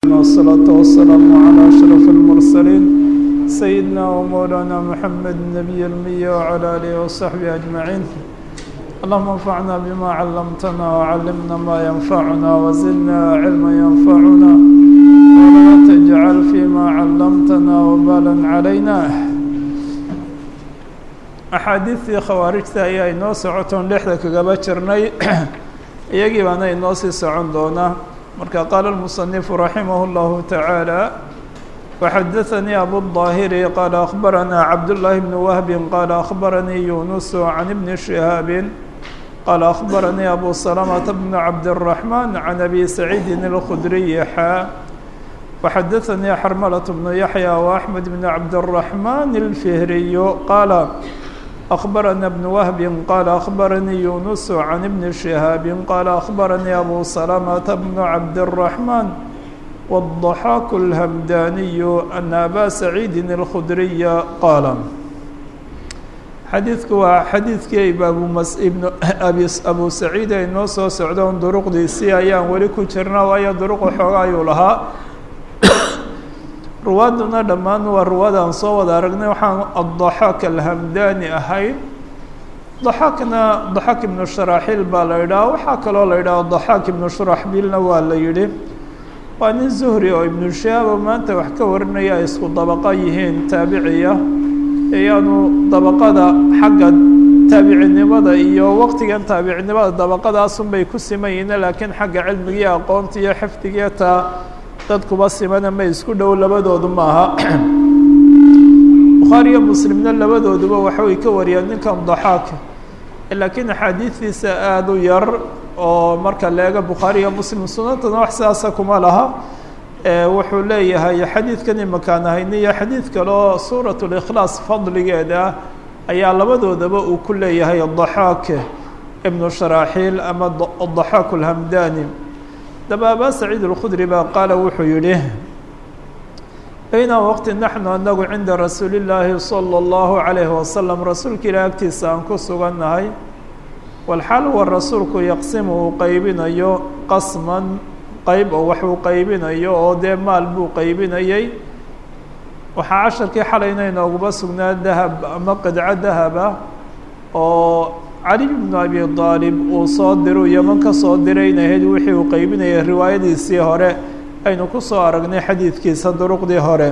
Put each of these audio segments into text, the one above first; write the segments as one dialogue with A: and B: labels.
A: والصلاة والسلام على أشرف المرسلين سيدنا ومولانا محمد النبي المية وعلى آله وصحبه أجمعين اللهم انفعنا بما علمتنا وعلمنا ما ينفعنا وزدنا علما ينفعنا ولا تجعل فيما علمتنا وبالا علينا axaadiidtii khawaarijta ayaa inoo socotoon dhexda kagaba jirnay iyagii baana inoo sii socon doonaa marka qaala الmuصنifu raximah اllahu taعaalى وxadaثanii abuالظaahiri qaala akhbaranaa cabdالlahi bn wahbi qaala akhbaranii yunus can ibni شihaabi qaala akhbaranii abu salamةa bn cabdالرaحman can abi saciidi الkhudriyi xaa وxadaثanii xarmlaة bn yaحyى وaxmed bn cabdالرaحman الfihriy qaala أخبرنا بن وهب قال أخبرني يونس عن ابن شهاب قال أخبرني أبو سلمة بن عبد الرحمن والضحاك الهمداني أن أبا سعيد الخدري قال xadiidku waa xadiidkii abu saciid ay noo soo socdoon duruqdiisii ayaan weli ku jirna waayo duruq xooga ayuu lahaa ruwaaduna dhammaan waa ruwaadaan soo wada aragnay waxaan addaxaak alhamdani ahayd daxaakna daxaak ibnu sharaxiil baa la yidhaha waxaa kaloo la yidhaha daxaak ibnu shuraxbiilna waa la yidhi waa nin zuhri oo ibnu shahaabo maanta wax ka warinaya ay isku dabaqa yihiin taabiciya iyaanu dabaqada xagga taabicinimada iyo waqtigan taabicinimada dabaqadaasunbay ku siman yihiin laakiin xagga cilmigii aqoonta iyo xifdigiiyo taa dad kuba simana ma isku dhow labadoodu maaha bukhaari iyo muslimna labadooduba waxay ka wariyaan ninkan daxaak laakiin axaadiidiisa aada u yar oo marka leega bukhaari iyo muslim sunantana wax sidaasa kuma laha wuxuu leeyahay xadiidkan imakaan ahayni iyo xadiid kale oo suurat likhlaas fadligeeda ayaa labadoodaba uu ku leeyahay daxaak ibnu sharaaxiil ama daxaak alhamdani daba abaa saciid اlkhudri baa qaala wuxuu yihi bayna waqti naxnu anagu cinda rasuuli اllaahi salى اllahu عalayhi wasalam rasuulka ilah agtiisa aan ku sugannahay walxaal wa rasuulku yaqsimu uu qeybinayo qasman qeyb oo wax uu qeybinayo oo dee maal buu qeybinayay waxaa casharkii xalayna inooguba sugnaa dahab ama qidco dahaba oo cali bnu abi aalib uu soo diru yeman ka soo dirayna ahayd wixii uu qeybinayay riwaayadiisii hore aynu ku soo aragnay xadiidkiisa duruqdii hore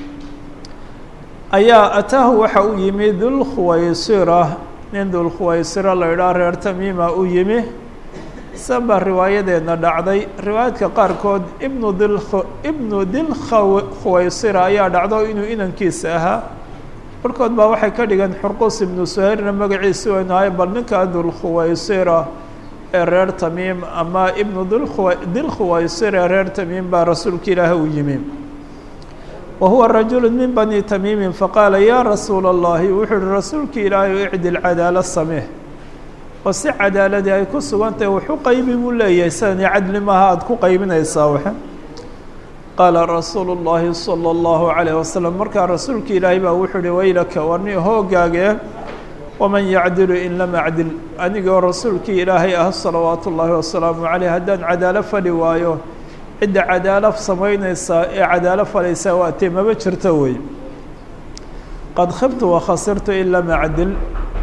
A: ayaa ataahu waxa u yimi dulkhuwaysira nin dulkhuwaysira la idhaha reer tamiima u yimi saba riwaayadeedna dhacday riwaayadka qaarkood ibnu dil ibnu dilkhuwaysira ayaa dhacdo inuu inankiisa ahaa barkood baa waxay ka dhigeen xurqus ibnu suhayrna magaciisi waynu ahay bal ninka dulkhuwaysira ee reer tamiim ama ibnu dilkhuwaysir ee reer tamiim baa rasuulka ilaahi u yimi wa huwa rajulu min bani tamiimin faqaala yaa rasuula اllahi wuxuu uhi rasuulka ilaahi icdil cadaala samee oo si cadaaladii ay ku sugantahay waxu qaybi buu leeyahay sidani cadli maaha aada ku qaybinaysaa waxe qaala rasuulu اllahi salى اllahu عalayه wasalam markaa rasuulka ilaahay baa wuxuu uhi waylaka warni hoogaagee waman yacdilu in lam acdil anigoo rasuulkii ilaahay ah salawaatu ullaahi wasalaamu caleyh haddaan cadaalo fali waayo cidda cadaalo samaynaysaa ee cadaalo falaysaa waa tee maba jirto wey qad khibtu wakhasirtu in lam acdil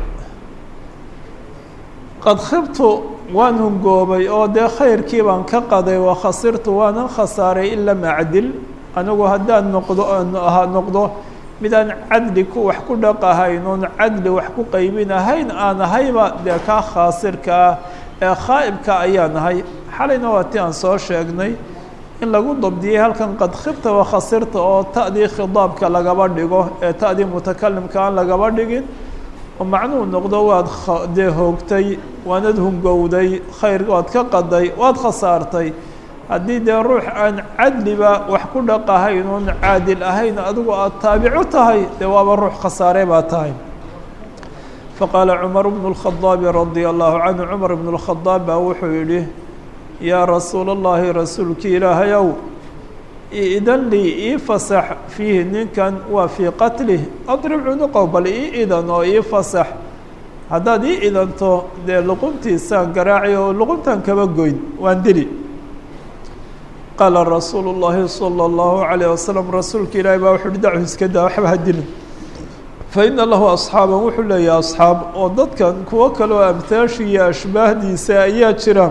A: qad khibtu waan hungoobay oo dee khayrkii baan ka qaday wakhasirtu waanan khasaaray in lam acdil anigu haddaan noqdo ha noqdo midaan cadli ku wax ku dhaqahayn oon cadli wax ku qaybin ahayn aan ahayba dee kaa khaasirka ah ee khaa'ibka ayaan ahay xalayna waa ti aan soo sheegnay in lagu dabdiyey halkan qad khibta wakhasirta oo ta'dii khidaabka lagaba dhigo ee ta'dii mutakalimka aan lagaba dhigin oo macnuhu noqdo waad dee hoogtay waanad hungowday khayr waad ka qaday waad khasaartay haddii dee ruux aan cadliba wax ku dhaqahayn oon caadil ahayn adigu aada taabicu tahay dee waaba ruux khasaare baa tahay faqaala cumar bnu اlkhadaabi radia allahu canhu cumar bnu اlkhadaab baa wuxuu yidhi yaa rasuula اllahi rasuulkii ilaahayow idan lii ii fasax fiihi ninkan waa fii qatlih adrib cunuqow bal ii idan oo ii fasax haddaad ii idanto dee luquntiisaan garaaci oo luquntaan kaba goyn waan dili qaala rasuulu الlahi salى الlahu عalيه wasalam rasuulka ilaahi baa wuxu uhi dachu iska daa waxba hadilin faina lahu asxaaban wuxuu leeyahay asxaab oo dadkan kuwo kale oo amhaashi iyo ashbaahdiisa ayaa jira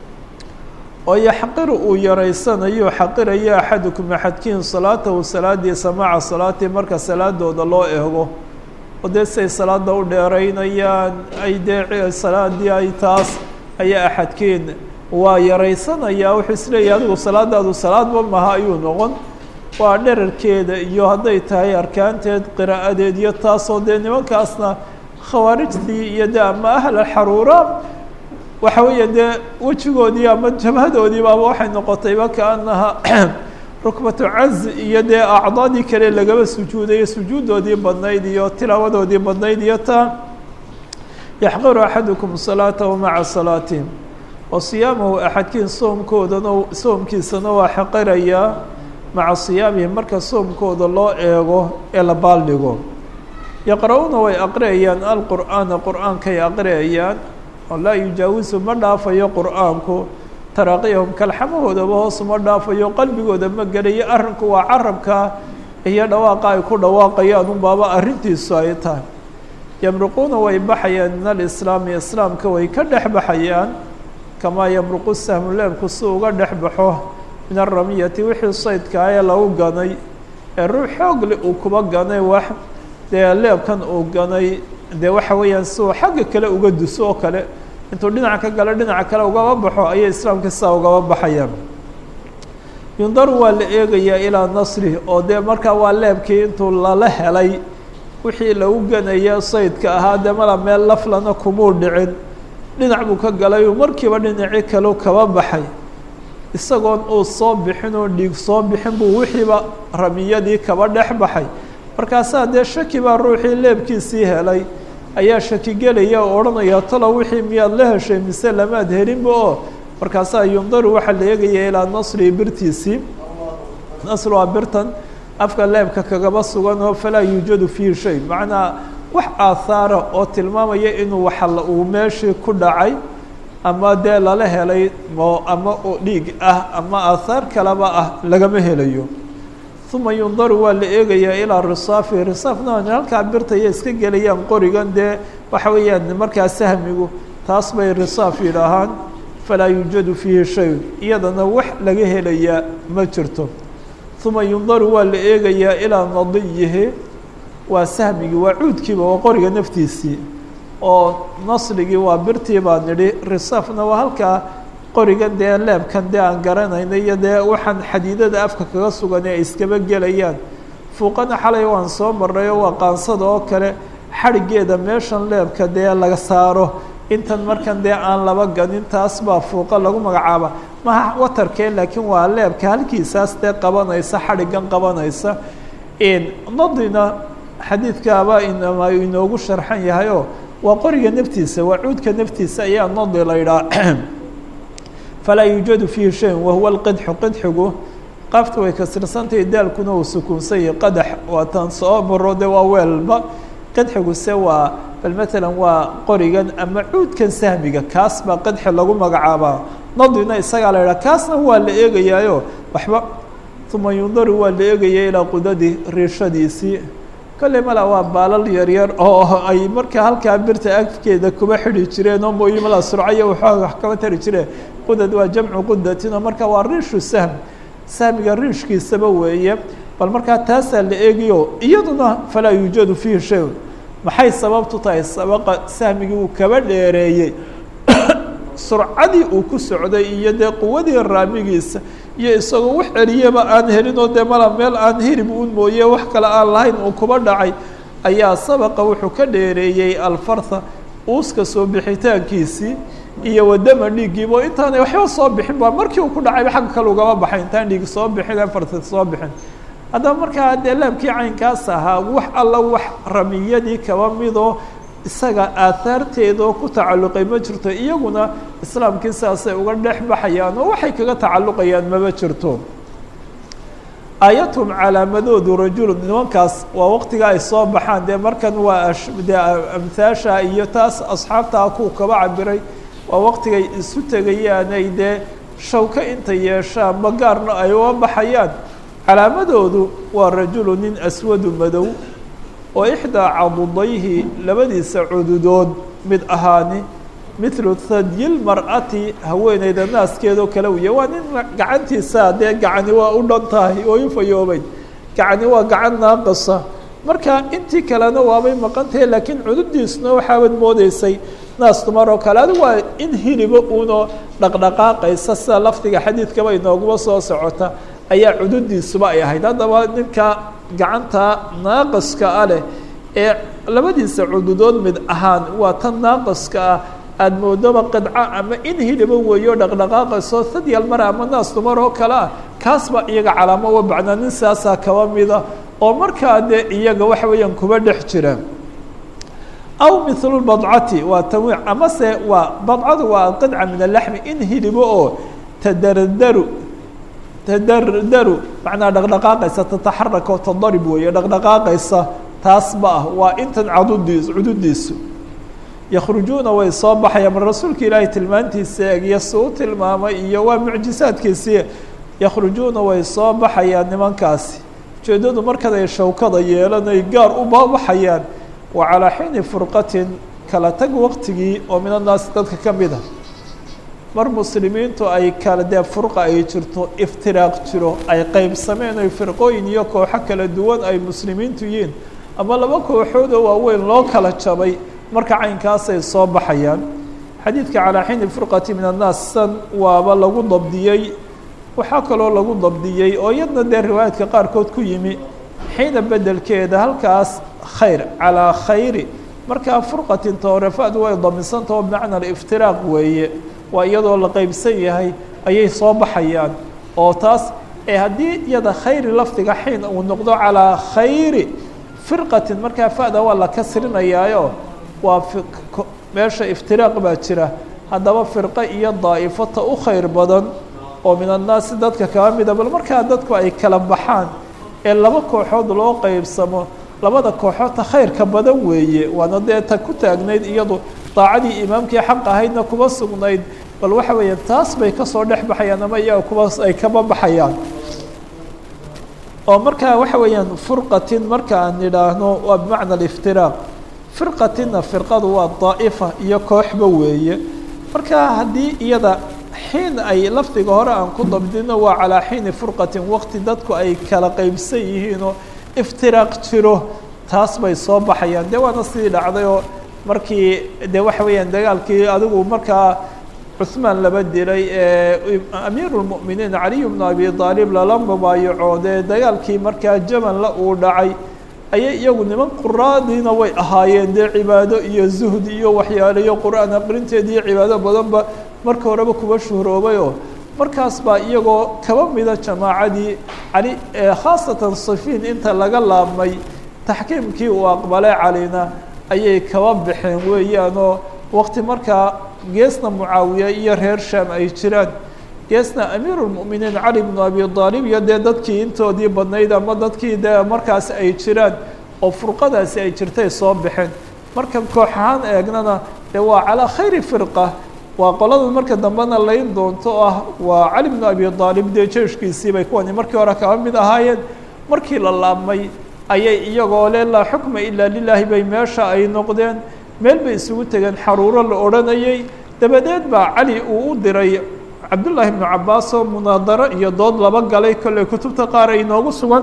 A: oo yaxqiru uu yaraysanayo xaqirayo axadukum axadkiin salaatahu salaadiisa maca salaatii marka salaadooda loo eego oo dee siay salaada u dheeraynayaan ay dee salaadii ay taas ayaa axadkiin waa yaraysanayaa wuxuu isleeyahay adigu salaadaadu salaadba maha ayuu noqon waa dherarkeeda iyo hadday tahay arkaanteed qiraa'adeed iyo taasoo dee nimankaasna khawaarijtii iyo de ama ahla xaruura waxa weeye dee wejigoodii ama jabhadoodiibaaba waxay noqotayba kaanaha rukbatu caz iyo dee acdaadii kale lagaba sujuudayo sujuudoodii badnayd iyo tilaawadoodii badnayd iyo taa yaxqiru axadukum salaatahu maca salaatihim wa siyaamahu axadkiin soomkoodana soomkiisana waa xaqirayaa maca siyaamihim marka soomkooda loo eego ee la baaldhigo yaqra-uuna way aqriyayaan alqur'aana qur-aankay aqriyayaan oo laa yujaawisu ma dhaafayo qur-aanku taraaqiyahum kalxamahoodaba hoos ma dhaafayo qalbigooda ma gelayo arrinku waa carabka iyo dhawaaqa ay ku dhawaaqayaan unbaaba arrintiisu ay tahay yamruquuna way baxayaan min alislaami islaamka way ka dhex baxayaan kamaa yamruqu sahmu leebku si uga dhex baxo min aramiyati wixii saydkaa ee lagu ganay ee ruux xoogle uu kuba ganay wax dee leebkan uu ganay dee waxa weeyaan si uu xagga kale uga duso oo kale intuu dhinaca ka galo dhinaca kale ugaba baxo ayay islaamka sidaa ugaba baxayaan yundaru waa la eegayaa ilaa nasrih oo dee markaa waa leebkii intuu lala helay wixii lagu ganaya saydka ahaa dee mala meel laflana kumuu dhicin dhinac buu ka galay uu markiiba dhinacii kaleu kaba baxay isagoon uu soo bixin oo dhiig soo bixin buu wixiiba ramiyadii kaba dhex baxay markaasaa dee shaki baa ruuxii leebkiisii helay ayaa shaki gelaya oo odhanaya talo wixii miyaad la heshay mise lamaad helinba oo markaasaa yundaru waxaa la eegaya ilaa nasri birtiisii nasr waa birtan afka leebka kagaba sugan oo falaa yuujadu fiihi shay macnaa wax aahaara oo tilmaamaya inuu waxala uu meeshii ku dhacay ama dee lala helay mo ama dhiig ah ama aahaar kaleba ah lagama helayo uma yundaru waa la eegayaa ilaa risaafi risaafna halkaa birtaya iska gelayaan qorigan dee waxa weeyaan markaa sahmigu taas bay risaaf yidhaahaan falaa yuujadu fiihi shay iyadana wax laga helayaa ma jirto uma yundaru waa la eegayaa ilaa nadiyihi waa sahmigii waa cuudkiiba waa qoriga naftiisii oo nasrigii waa birtii baa nidhi risaafna waa halkaa qorigan dee leebkan dee aan garanayna iyo dee waxaan xadiidada afka kaga sugan ee ay iskaba gelayaan fuuqana xalay waan soo marray oo waa qaansada oo kale xadhiggeeda meeshan leebka dee laga saaro intan markan dee aan laba ganin taas baa fuuqa lagu magacaaba maha watarkee laakiin waa leebka halkiisaas dee qabanaysa xadhiggan qabanaysa nadina xadiidkaaba inama inoogu sharxan yahay oo waa qoriga naftiisa waa cuudka naftiisa ayaa nadi la idhaa falaa yuujadu fiihi shay wahuwa lqidxu qidxigu qaafta way kasirsantahay daalkuna uu sukuunsan yahay qadax waa taan soo maro de waa weelba qidxiguse waa bal matalan waa qorigan ama cuudkan sahmiga kaas baa qidxi lagu magacaabaa nadina isagaa la idhaha kaasna waa la eegayaayo waxba uma yundaru waa la eegaya ilaa qudadi riishadiisii kolley mala waa baalal yaryar oo ay markaa halkaa birta afkeeda kuba xidhi jireen oo mooyi mala surcaya waxooga wax kaba tari jireen qudad waa jamcu qudatin oo marka waa riishu sahm sahmiga riishkiisaba weeye bal markaa taasaa la eegiyo iyaduna falaa yuujadu fiihi shay maxay sababtu tahay sabaqa sahmigii uu kaba dheereeyey surcadii uu ku socday iyo dee quwadii raamigiisa iyo isagoo wax celiyaba aan helin oo dee mala meel aan hirib un mooye wax kale aan lahayn uu kuba dhacay ayaa sabaqa wuxuu ka dheereeyey alfartha uuska soo bixitaankiisii iyo wadama dhiiggiiba oo intaanay waxba soo bixin ba markii uu ku dhacayba xagga kale ugama baxay intaan dhiig soo bixin aan farta soo bixin haddaba markaa dee laabkii caynkaas ahaa wax alla wax ramiyadii kaba midoo isaga aahaarteedoo ku tacalluqay ma jirto iyaguna islaamkii saasay uga dhex baxayaan oo waxay kaga tacalluqayaan mama jirto aayathum calaamadoodu rajulu nimankaas waa waqtiga ay soo baxaan dee markan waa dee amhaasha iyo taas asxaabtaa ku kaba cabiray waa waqtigay isu tegayaanay dee shawko inta yeeshaan ma gaarna ay uga baxayaan calaamadoodu waa rajulu nin aswadu madow oo ixdaa cadudayhi labadiisa cududood mid ahaani mithlu hadyil mar'ati haweeneyda naaskeedoo kale wiya waa nin gacantiisa dee gacani waa u dhan tahay oo u fayoobay gacani waa gacan naaqasa marka intii kalena waabay maqan tahay laakiin cududiisuna waxaabad moodeysay naas dumar oo kale adi waa in hilibo uunoo dhaqdhaqaaqaysa sida lafdiga xadiidkaba inooguma soo socota ayaa cududiisuba ay ahayd haddaba ninka gacanta naaqaska ah leh ee labadiisa cududood mid ahaan waa tan naaqaska ah aada moodoba qidco ama in hilibo weeyo dhaqdhaqaaqayso sadyal mara ama naas dumar oo kale ah kaas baa iyaga calaamo uga bacnaa nin saasaa kaba mida oo markaa dee iyaga waxa weeyaan kuba dhex jira aw mithlu badcati waa tanwiic amase waa badcadu waa qidca min alaxmi in hilibo oo tadardaru tadardaru macnaa dhaqdhaqaaqaysa tataxaraka oo tadarib weeye dhaqdhaqaaqaysa taas ba ah waa intan cadudiis cududiisu yakhrujuuna way soo baxayaan mar rasuulka ilaahay tilmaantiisa eegyo si u tilmaamay iyo waa mucjisaadkiisii yakhrujuuna way soo baxayaan nimankaasi ujeeddadu markaday shawkada yeelanay gaar u baabaxayaan wa calaa xiini furqatin kala tag waqtigii oo min annaasi dadka ka mid a mar muslimiintu ay kala dee furqa ay jirto iftiraaq jiro ay qeybsameen oy firqooyin iyo kooxo kala duwan ay muslimiintu yihiin ama laba kooxood oo waaweyn loo kala jabay marka caynkaasay soo baxayaan xadiidka calaa xiini furqati min annaas san waaba lagu dabdiyey waxaa kaloo lagu dabdiyey oo iyadna dee riwaayaadka qaarkood ku yimi xiina bedelkeeda halkaas khayr calaa khayri markaa furqatin toorefaadu way damisantaho bimacna aliftiraaq weeye waa iyadoo la qeybsan yahay ayay soo baxayaan oo taas ee haddii iyada khayri lafdiga xiin uu noqdo calaa khayri firqatin markaa fa'da waa la kasrinayaayo waa meesha iftiraaq baa jira haddaba firqo iyo daa'ifata u khayr badan oo min annaasi dadka kaba mida bal markaa dadku ay kala baxaan ee laba kooxood loo qeybsamo labada kooxoodta khayrka badan weeye waana dee ta ku taagnayd iyadu daacadii imaamkii xaq ahaydna kuba sugnayd bal waxa weeye taas bay kasoo dhex baxayaan ama iyaga kuba ay kaba baxayaan oo markaa waxa weeyaan furqatin marka aan idhaahno waa bimacna aliftiraaq firqatinna firqadu waa daa'ifa iyo kooxba weeye marka haddii iyada xiin ay lafdiga hore aan ku dabdino waa calaa xiini furqatin waqti dadku ay kala qeybsan yihiinoo iftiraaq jiro taas bay soo baxayaan dee waana sidii dhacday oo markii dee waxa weeyaan dagaalkii adigu markaa cuثmaan laba dilay ee amiiru lmu'miniin caliy bnu abi aalib lala mubaayacoodee dagaalkii markaa jamanla uu dhacay ayay iyagu niman quraadiina way ahaayeen dee cibaado iyo zuhd iyo waxyaaleyo qur-aan aqrinteed iyo cibaado badanba marka horeba kuba shuhroobayoo markaas baa iyagoo kaba mida jamaacadii cali khaasatan sifiin inta laga laabmay taxkiimkii uu aqbalay calina ayay kaba baxeen weeyaanoo waqti markaa geesna mucaawiya iyo reer shaam ay jiraan geesna amiiru lmu'miniin cali bnu abi aalib iyo dee dadkii intoodii badnayd ama dadkii dee markaas ay jiraan oo furqadaasi ay jirtay soo baxeen marka koox ahaan eegnana dee waa calaa khayri firqa waa qolada marka dambena layn doonto ah waa cali bnu abi aalib dee jeeshkiisii bay kuwani markii hore kaba mid ahaayeen markii la laabmay ayay iyagoo le laa xukma ilaa lilaahi bay meesha ay noqdeen meel bay isugu tegeen xaruuro la odhanayay dabadeed baa cali uu u diray cabdullaahi bnu cabaas oo munaadaro iyo dood laba galay kolley kutubta qaar ay noogu sugan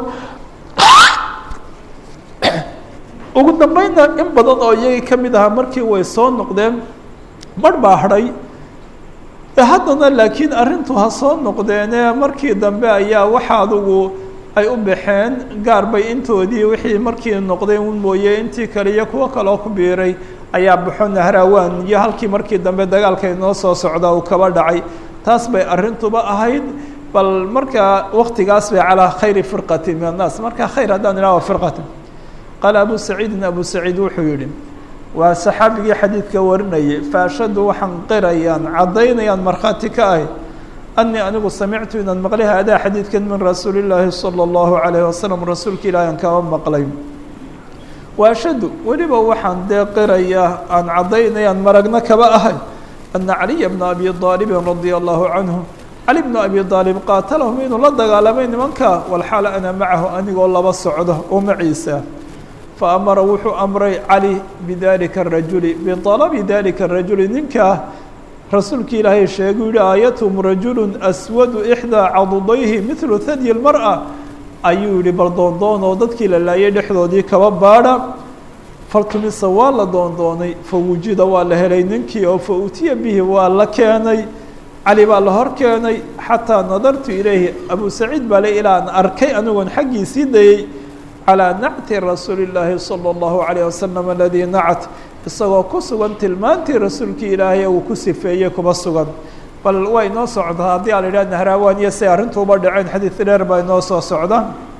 A: ugu dambeynna in badan oo iyagii ka mid ahaa markii way soo noqdeen barh baa hadhay haddana laakiin arrintu ha soo noqdeene markii dambe ayaa waxa adugu ay u baxeen gaar bay intoodii wixii markii noqday un mooye intii kale iyo kuwo kaloo ku biiray ayaa baxo nahraawaan iyo halkii markii dambe dagaalka inoo soo socda uu kaba dhacay taas bay arrintuba ahayd bal markaa waktigaas bay calaa khayri firqati min annaas marka khayr haddaan idhaha firqati qaala abu saciidin abu saciid wuxuu yihi waa saxaabigii xadiidka warinayay faashadu waxaan qirayaan caddaynayaan markhaati ka ahy anii anigu samictu inaan maqlay haadaa xadiidkan min rasuuli llaahi salى اllahu alayh wasalam rasuulka ilaahi aan kaba maqlay waashadu weliba waxaan dee qirayaa aan caddaynayaan maragna kaba ahay ana caliya bna abi aalibin radia allahu canhu cali bnu abi aalib qaatalahum inuu la dagaalamay nimanka walxaala ana macahu anigoo laba socdo oo maciisa fa amara wuxuu amray cali bidalika arajuli bialabi dalika arajuli ninkaa rasuulki ilaahay sheeguu yihi aayathum rajulu aswadu ixdaa cadudayhi midlu hadyi lmar'a ayuu yihi bal doondoon oo dadkii la laayay dhexdoodii kaba baadha faltumisa waa la doondoonay fa wujida waa la helay ninkii oo fa utiya bihi waa la keenay cali baa la hor keenay xataa nadartu ilayhi abu saciid baa le ilaa an arkay anigoon xaggiisii dayey calىa nacti rasuuli اllaahi salى اllahu عalيه wasalam aladii nacat isagoo ku sugan tilmaantii rasuulkii ilaahay uu ku sifeeyey kuma sugan bal way inoo socdaa haddii a la yidhah nahrawan iyo say arrintuuba dhaceen xadiid dheer baa inoo soo socda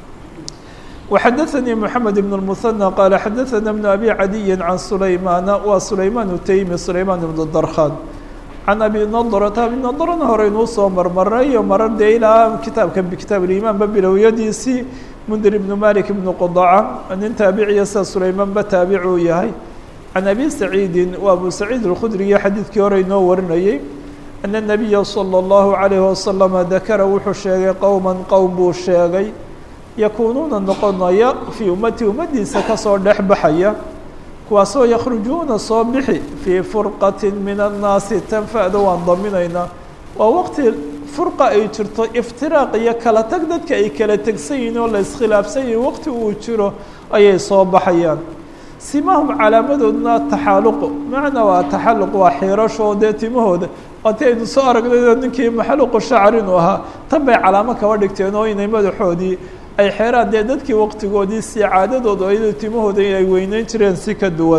A: وxadaثnii mحamed بن المثنى qال xadaثna بن أbي عadiyi عan سulaymana wa sulayman utaymi sulayman بن darkhan can abi nadrta abi nadrna hore inuu soo marmaray iyo marar dee ilaa kitaabka kitaab اlimaan ba bilowyadiisii mndir ibn malik ibn qdaca nin taabiciya sida sulaymanba taabicuu yahay can abi saciidi wa abu saciid اlkhudriya xadiidkii hore inoo warinayey ana الnabiya slى الlahu عalayه waslama dakara wuxuu sheegay qowma qowm buu sheegay yakuunuuna noqonaya fii ummati ummaddiisa kasoo dhex baxaya kuwaasoo yakhrujuuna soo bixi fii furqati min annaasi tanfa'da waan daminaynaa waa waqti furqa ay jirto iftiraaq iyo kala tag dadka ay kala tegsan yihiin oo la iskhilaafsan yihin waqti uu jiro ayay soo baxayaan simahum calaamadoodna taxaaluqu macnaa waa taxalluq waa xiirashoo dee timahooda waati aynu soo aragnay ninkii maxaluqu shacr inuu ahaa tan bay calaamo kaba dhigteen oo inay madaxoodii ay xeeraan dee dadkii waqtigoodii si caadadooda ayado timahooda ay weyneyn jireen si ka duwan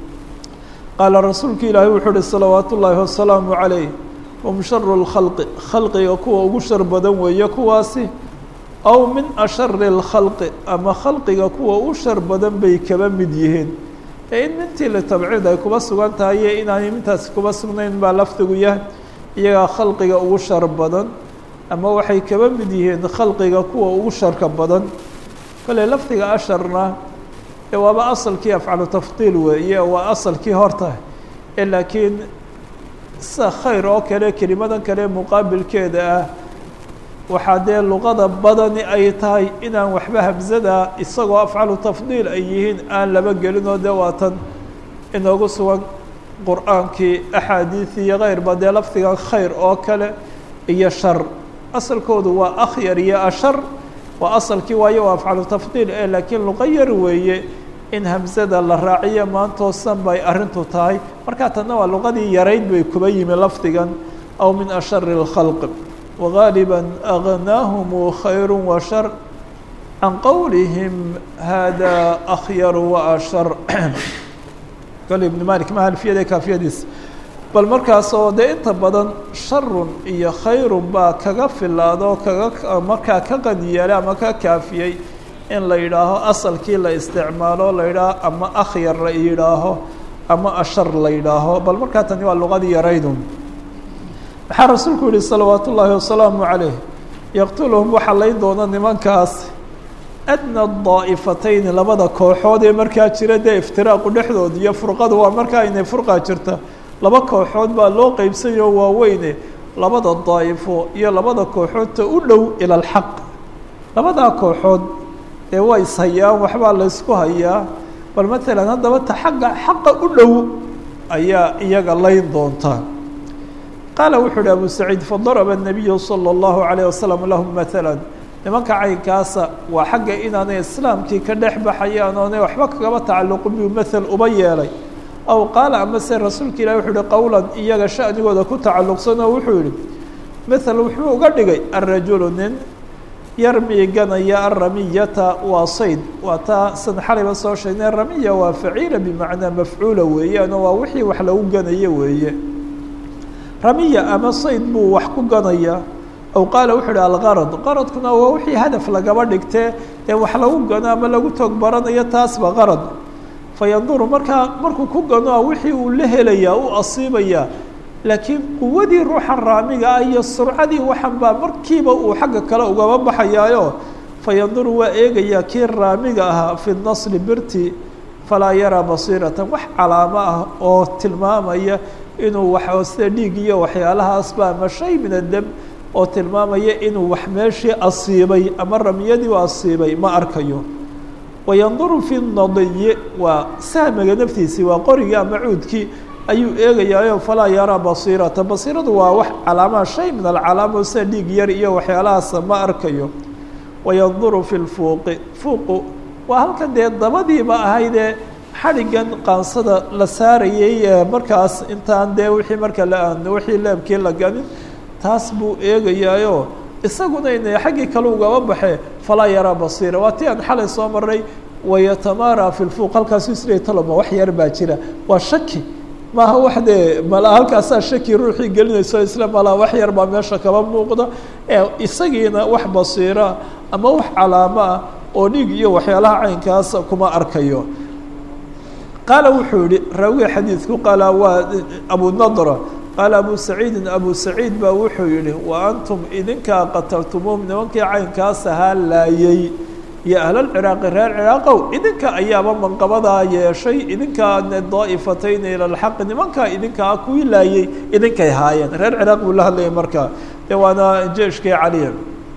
A: qaala rasuulka ilaahi wuxuu uhi salawaat ullaahi wasalaamu calayh hum sharu lkhalqi khalqiga kuwa ugu shar badan weeye kuwaasi aw min ashari اlkhalqi ama khalqiga kuwa u shar badan bay kaba mid yihiin ee in mintii litabciid ay kuba sugan tahay iyo inaanay mintaasi kuba sugnayn baa lafdigu yahay iyagaa khalqiga ugu shar badan ama waxay kaba mid yihiin khalqiga kuwa ugu sharka badan kale lafdiga asharna ee waaba asalkii afcalu tafdiil weeye waa asalkii horta ee laakiin sida khayr oo kale kelimadan kale muqaabilkeeda ah waxaa dee luqada badani ay tahay inaan waxba hamsada isagoo afcalu tafdiil ay yihiin aan laba gelinoo dee waatan inoogu sugan qur-aankii axaadiisi iyo keyrba dee lafdigan khayr oo kale iyo shar asalkoodu waa akhyar iyo ashar waa asalkii waayo waa afcalu tafdiil ee laakiin luqa yar weeye in hamsada la raaciyo maantoosan bay arrintu tahay markaa tanna waa luqadii yarayd bay kuba yimi lafdigan aw min ashari اlkhalq wagaaliba agnaahum khayr wa shar can qowlihim hada akhyaru wa ashar kale ibn malik ma alfiyada kaafiyadiis bal markaasoo dee inta badan sharun iyo khayrun baa kaga filaado kaga markaa ka qaniyeelay ama ka kaafiyey in la yidhaaho asalkii la isticmaalo la yidhaaho ama akhyar la yidhaaho ama ashar la yidhaaho bal markaa tani waa luqadii yaraydun maxaa rasuulku yihi salawaat ullaahi wasalaamu calayh yaqtuluhum waxaa layn doona nimankaas adna daa'ifatayni labada kooxood ee markaa jira dee iftiraaqu dhexdooda iyo furqadu waa markaa inay furqaa jirta laba kooxood baa loo qeybsanyaho waaweyne labada daa'ifo iyo labada kooxoodta u dhow ila alxaq labadaa kooxood ee waa ishayaan waxbaa la ysku hayaa bal matalan haddaba ta xagga xaqa u dhow ayaa iyaga layn doonta qaala wuxuu uhi abu saciid fadaraba الnabiyu salى اllahu عalيه wasalam lahum matala nimanka caynkaasa waa xagga inaanay islaamkii ka dhex baxayaan oonay waxba kagaba tacalluqin buu mael uba yeelay aw qaala ama se rasuulka ilahi wuxuu yihi qowlan iyaga sha'nigooda ku tacalluqsan oo wuxuu yihi mael wuxuu uga dhigay arajulu nin yarmi ganaya aramiyata waa sayd waa taa san xalayba soo sheegnay ramiya waa faciila bimacnaa mafcuula weeyaano waa wixii wax lagu ganayo weeye ramiya ama sayd buu wax ku ganaya aw qaala wuxuu ihi algarad qaradkuna waa wixii hadaf lagaba dhigtee ee wax lagu gano ama lagu toog baranayo taasba qarad fayanduru markaa markuu ku gano wixii uu la helayaa u asiibayaa laakiin quwadii ruuxa raamiga ah iyo surcadii waxan baa markiiba uu xagga kale ugaba baxayaayo fayanduru waa eegayaa kii raamiga ahaa fi nasli birti falaa yaraa basiiratan wax calaamo ah oo tilmaamaya inuu wax sida dhiig iyo waxyaalahaasba ama shay min adem oo tilmaamaya inuu wax meeshii asiibay ama ramyadii u asiibay ma arkayo wayanduru fi nadiyi waa sahmiga naftiisii waa qorigii ama cuudkii ayuu eegayaayo falaa yaraa basiirata basiiradu waa wax calaamaha shay min alcalaamo sida dhiig yar iyo waxyaalahaasa ma arkayo wayanduru fi lfuuqi fuuqu waa halkan dee dabadiiba ahaydee xadhigan qaansada la saarayay markaas intaan dee wixii marka la wixii leebkii la ganin taas buu eegayaayo isaguna ina xaggii kale ugaba baxe falaa yaraa basiira waa ti aan xalay soo maray wayatamaara fi lfuuq halkaasu isleey taloma wax yar baa jira waa shaki maaha wax dee mala halkaasaa shaki ruuxii gelinayso isla malaa wax yar baa meesha kaba muuqda ee isagiina wax basiira ama wax calaamo ah oo dhiig iyo waxyaalaha caynkaas kuma arkayo qaala wuxuu yihi raawiga xadiidku qaala waa abu nadra qaala abu saciidin abu saciid baa wuxuu yihi wa antum idinkaa qataltumuum nimankii caynkaas ahaa laayay iyo ahlalciraaqi reer ciraaqow idinka ayaaba manqabadaa yeeshay idinkaa daa'ifatayna ila lxaqi nimankaa idinkaa kuwii laayay idinkay haayeen reer ciraaq buu la hadlayay markaa dee waana jeeshkii caliya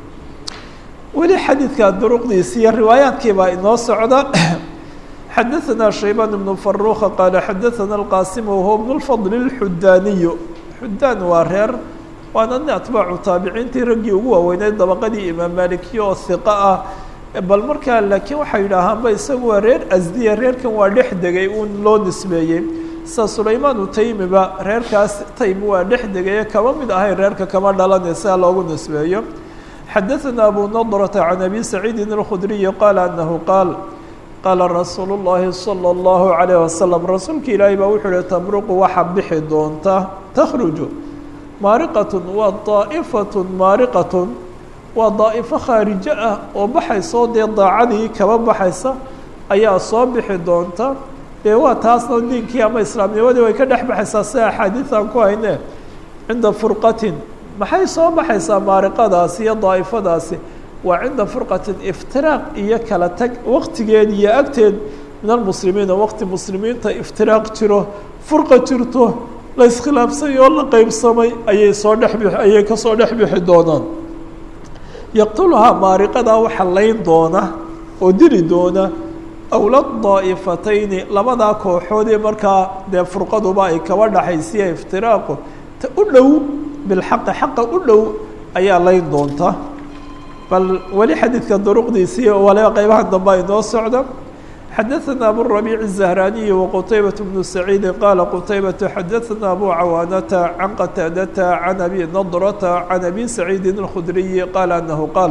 A: weli xadiidka duruqdiisi iyo riwaayaadkii baa inoo socda xadaثna shaybaan بن faruka qaala xadaثana اlqasim wahuwa bn اlfadl اlxudaaniyu xudaan waa reer waana nin atbaacu taabiciintii raggii ugu waaweyneyd dabaqadii imaam malikiya oo hiqa ah bal markaa laakiin waxay yidhaahaanba isagu waa reer asdiya reerkan waa dhex degay uun loo nisbeeyey sida sulaymaan utaymiba reerkaas taym waa dhex degaye kama mid ahay reerka kama dhalanay sidaa loogu nisbeeyo xadaثana abu nadrata can abi saciidin اlkhudriyi qaala anahu qaal qaala rasuulu llaahi salى اllahu عalayh wasalam rasuulka ilaahay baa wuxuu uhi tamruqu waxa bixi doonta takhruju maariqatun waa daa'ifatun maariqatun waa daa'ifo khaarijo ah oo baxaysoo dee daacadii kaba baxaysa ayaa soo bixi doonta dee waa taasna diinkii ama islaamnimadii way ka dhex baxaysaa sida axaadiidan ku hayne cinda furqatin maxay soo baxaysaa maariqadaasi iyo daa'ifadaasi waa cinda furqatin iftiraaq iyo kala tag waqtigeed iyo agteed min almuslimiina waqti muslimiinta iftiraaq jiro furqa jirto la iskhilaafsay oo la qeybsamay ayay soo dhex bi ayay kasoo dhex bixi doonaan yaqtuluhaa maariqadaa waxa layn doona oo dili doona awlad daa'ifatayni labadaa kooxoodii markaa dee furqaduba ay kaba dhaxaysiya iftiraaqu ta u dhow bilxaqi xaqa u dhow ayaa layn doonta bal weli xadiidka duruqdiisii waliba qeybaha dambe ay noo socda xadaثana aburabiic الزahraniyi waqutaybaة bnu saciidi qaala qutaybatu xadaثana abu cawaanata can qataadata can abi nadrata can abi saciidi الkhudriyi qaala anahu qaal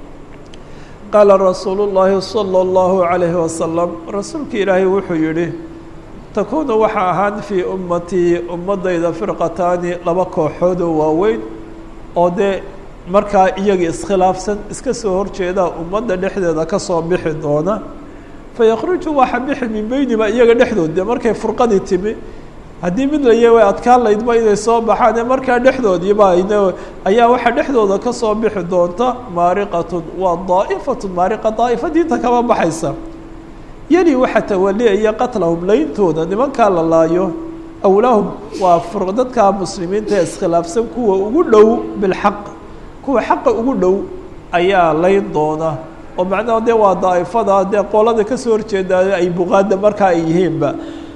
A: qaala rasuulu الlahi salى الlahu عalayhi wasalam rasuulka ilaahay wuxuu yihi takuunu waxa ahaan fii ummatii ummadayda firqataani laba kooxoodoo waaweyn oo dee markaa iyaga iskhilaafsan iska soo horjeeda ummadda dhexdeeda kasoo bixi doona fayakruju waxa bixi min beynima iyaga dhexdood dee markay furqadii timi haddii mid laya way adkaan laydba inay soo baxaan ee markaa dhexdoodiiba n ayaa waxaa dhexdooda kasoo bixi doonta maariqatun waa daa'ifatun maariqa daa'ifa diinta kama baxaysa yeli waxa tawaliaya qatlahum leyntooda nimankaa la laayo awlaahum waa dadka muslimiinta ee iskhilaafsan kuwa ugu dhow bilxaq kuwa xaqa ugu dhow ayaa layn doona oo macnaha dee waa daa'ifada dee qolada kasoo horjeedaa ay buqaada markaa ay yihiinba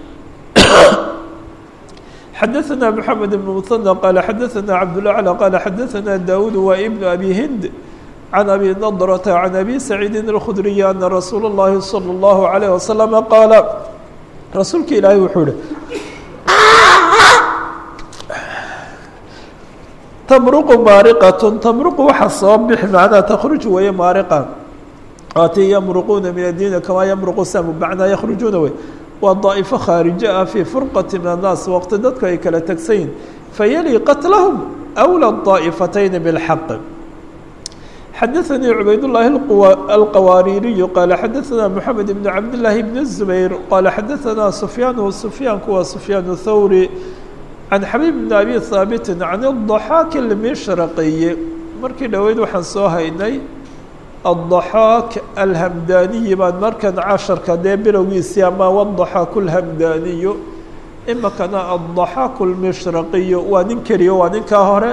A: xadaثana mحamed بن mثنى qaala xadaثana cabdالأعlى qaala xadaثana daud wa ibn abi hind can abi nadrata can abi saciidin الkhudriyi ana rasuul الlahi salى الlahu عalيه waslama qaala rasuulka ilaahay wuxuu ihi tamruqu maariqatun tamruqu waxa soo bixi macnaha takhruj weeye maariqa waati yamruquuna min addiini kamaa yamruqu samu macnaa yakhrujuuna wey waa daa'ifo khaarijo ah fii furqati min annaas waqti dadku ay kala tegsayin fayali qatlahum awla daa'ifatayni bilxaq xadaثanii cubaydالlahi alqawaaririyu qaala xadaثana moxamed ibn cabdالlahi bn الzubayr qaala xadaثana sufyaanu sufyaanku waa sufyaan thawri can xabiib bn abi haabitin can الضaxaak اlmishraqiyi markii dhoweyd waxaan soo haynay الضaxaak alhamdaniyi baan markan casharka dee bilowgiisii ama wالضaxaak اlhamdaniyu imikana الضaxaak اlmishraqiyu waa nin keliyo waa ninkaa hore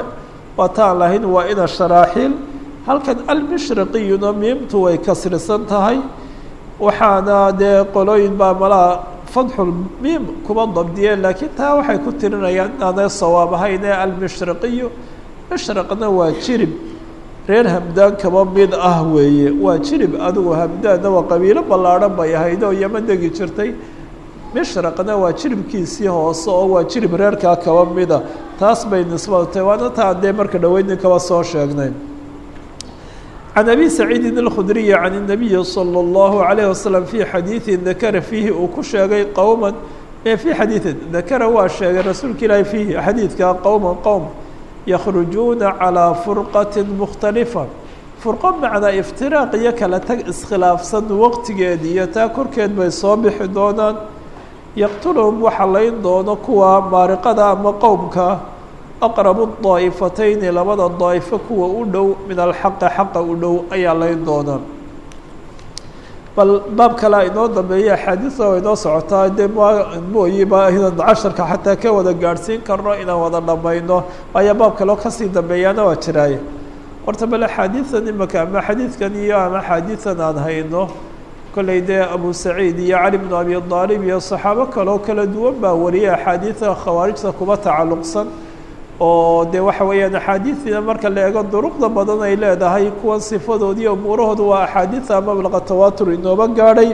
A: waa taan lahayn waa ina sharaaxiil halkan almishriqiyuna miimtu way kasrisan tahay waxaana dee qolooyin baa malaa fadxul miim kuma dabdiyeen laakiin taa waxay ku tirinayaan inaanay sawaab ahayn ee almishriqiyu mishriqna waa jirib reer hamdaan kaba mid ah weeye waa jirib adigu hamdaanna waa qabiilo ballaadhan bay ahayd oo yama degi jirtay mishraqna waa jiribkiisii hoose oo waa jirib reerkaa kaba mida taas bay nisbatay waana taa dee marka dhaweydni kaba soo sheegnay can abi saciidin اlkhudriyi can الnabiyi salى اllahu عalayه wasalam fii xadiidi dakara fiihi uu ku sheegay qowma fii xadiidin dakara waa sheegay rasuulka ilaahi fiihi xadiidka qowma qowm yakhrujuuna calىa furqati mukhtalifa furqo macnaa iftiraaq iyo kala tag iskhilaafsan waqtigeed iyo taa korkeed bay soo bixi doonaan yaqtuluhum waxa layn doono kuwa maariqada ama qowmka aqrabu daa'ifatayni labada daa'ifo kuwa u dhow min alxaqi xaqa u dhow ayaa layn doonaa bal baab kalea inoo dambeeya axaadiisa oo inoo socotaa dee mooyiba inaan casharka xataa ka wada gaadhsiin karno inaan wada dhamayno waayo baab kaleo kasii dambeeyaana waa jiraaye horta bal axaadiisan imaka ama xadiidkan iyo ama axaadiisan aan hayno kolley dee abu saciid iyo cali bnu abi aalib iyo saxaabo kaleo kala duwan baa wariyay axaadiida khawaarijta kuba tacalluqsan oo dee waxa weeyaan axaadiidina marka la eego duruqda badan ay leedahay kuwan sifadoodi iyo umuurahooda waa axaadiida mablaqa tawaatur inooba gaadhay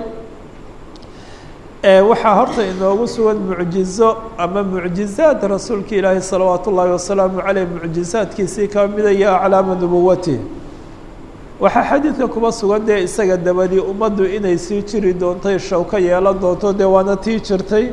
A: waxaa horta inoogu sugan mucjizo ama mucjizaad rasuulka ilaahi salawaat ullaahi wasalaamu caleyh mucjizaadkiisii ka midaya aclaama nubuwati waxaa xadiidka kuba sugan dee isaga dabadii ummaddu inay sii jiri doontay shawka yeelan doonto dee waana tii jirtay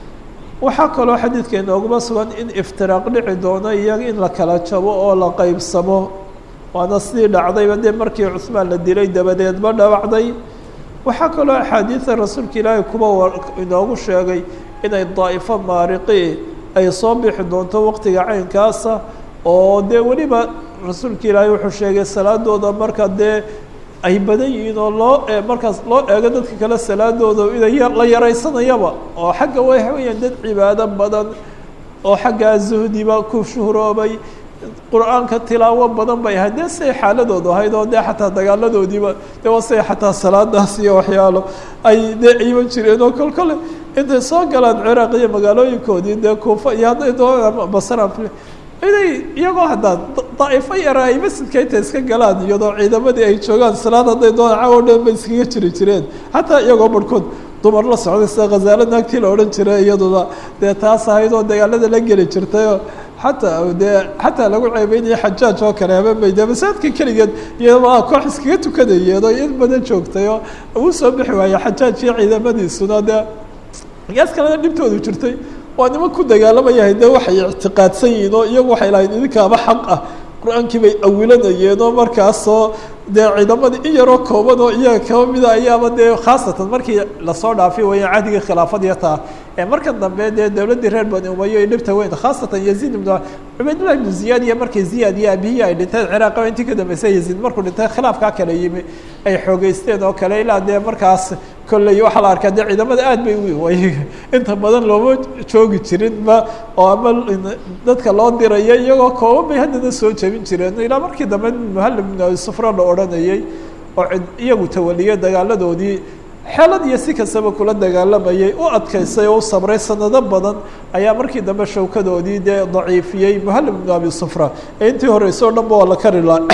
A: waxaa kaloo xadiidka inooguma sugan in iftiraaq dhici doono iyaga in la kala jabo oo la qeybsamo waana sidii dhacdayba dee markii cuhmaan la dilay dabadeedba dhawacday waxaa kaloo axaadiida rasuulka ilaahay kuba inoogu sheegay inay daa'ifo maariqi ay soo bixi doonto waqtiga caynkaasa oo dee weliba rasuulka ilaahay wuxuu sheegay salaadooda marka dee ay badan yihiin oo loo markaas loo eego dadka kale salaadooda inay la yaraysanayaba oo xagga waxa weeyaan dad cibaado badan oo xaggaa zuhdiba ku shuhroobay qur-aanka tilaawo badan bay ahayd dee siay xaaladoodu ahayd oo dee xataa dagaaladoodiiba dee waa siay xataa salaadaas iyo waxyaalo ay dee ciiban jireen oo kol kole intay soo galaan ciraaq iyo magaalooyinkoodii dee kuufa iyo hadday doonaan basran inay iyagoo haddaa daa'ifo yara ay masjidka intay iska galaan iyadoo ciidamadii ay joogaan salaad hadday doonaan cawo dhan bay iskaga jiri jireen xataa iyagoo barhkood dumar la socday sida khazaalo naagtii la odhan jiray iyaduna dee taas ahayd oo dagaalada la geli jirtayoo xataa dee xataa lagu ceebeynaya xajaaj oo kale habeenbay dee masaajidka keligeed iyadoo koox iskaga tukanayeed oo in badan joogtay oo uu soo bixi waayey xajaaj iyo ciidamadiisuna dee gaas kalena dhibtoodu jirtay waa niman ku dagaalamaya de waxay ictiqaadsan yihiin oo iyagu waxay lahayd idinkaaba xaq ah qur-aankii bay awilanayeen oo markaasoo dee ciidamadii in yaroo kooban oo iyaga kaba mida ayaaba dee khaasatan markii lasoo dhaafi waya cahdigii khilaafadiya taa ee markan dambe dee dowladdii reer bani umayo ay dhibta weyn khaasatan yaziid ibnu cubaydullah ibnu ziyaad iyo markii ziyaad iyo abihi ay dhinteen ciraaq intii ka dambeysay yaziid markuu dhintay khilaafkaa kale yimi ay xoogeysteen oo kale ilaa dee markaas kolley waxaa la arkaa dee ciidamada aad bay way inta badan looma joogi jirinba oo ama dadka loo dirayo iyagoo kooban bay haddana soo jebin jireen ilaa markii dambe muhallim ibnu abi sufra la odhanayay oo iyagu tawaliyay dagaaladoodii xeelad iyo si kastaba kula dagaalamayay u adkaysay oo u sabray sanado badan ayaa markii dambe shawkadoodii dee daciifiyey muhallim ibnu abi sufra ee intii horeyse o dhan ba waa la kari la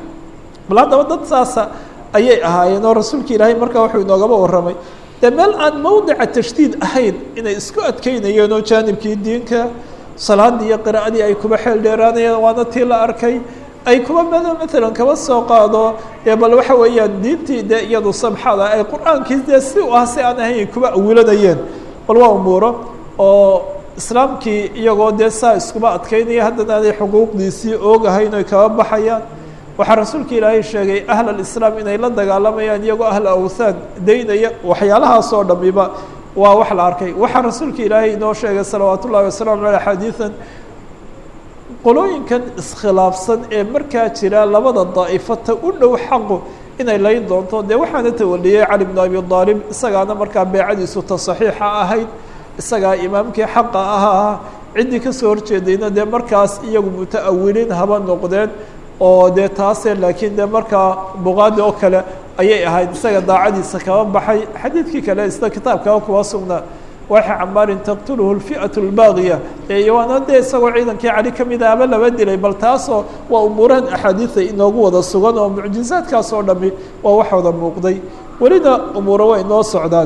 A: bal haddaba dad saasa ayay ahaayeen oo rasuulka ilaahay markaa wuxuu inoogaba warramay dee meel aan mawdica tashdiid ahayn inay isku adkeynayeen oo jaanibkii diinka salaadii iyo qiraa'adii ay kuba xeel dheeraanayeen waana tii la arkay ay kuba mado maalan kaba soo qaado ee bal waxa weeyaan diintii dee iyadu samxada ay qur-aankii dee si u ah si aan ahayn kuba awilanayeen bal waa umuuro oo islaamkii iyagoo dee saa iskuba adkeynaya haddana aanay xuquuqdiisii oogahayn oy kaba baxayaan waxaa rasuulka ilaahay sheegay ahl alislaam inay la dagaalamayaan iyagoo ahl awthaan daynaya waxyaalahaas oo dhamiba waa wax la arkay waxaa rasuulka ilaahay inoo sheegay salawaat ullahi wasalaamu aleyh xadiidan qolooyinkan iskhilaafsan ee markaa jira labada daa'ifata u dhow xaqu inay layn doonto dee waxaana tawaliyey cali bnu abi aalib isagaana markaa beecadiisu ta saxiixa ahayd isagaa imaamkii xaqa ahaa ciddii kasoo horjeedayna dee markaas iyagu muta-awiliin haba noqdeen oo dee taase laakiin dee markaa buqaadi oo kale ayay ahayd isaga daacadiisa kaba baxay xadiidkii kale isna kitaabkaa kuwa sugnaa waxa camaarin taqtuluhu lfi'atu lbaaqiya eewaana dee isagoo ciidankii cali ka mid ahaba laba dilay bal taasoo waa umuurahan axaadiida inoogu wada sugan oo mucjizaadkaas oo dhami waa wax wada muuqday welina umuuro way inoo socdaan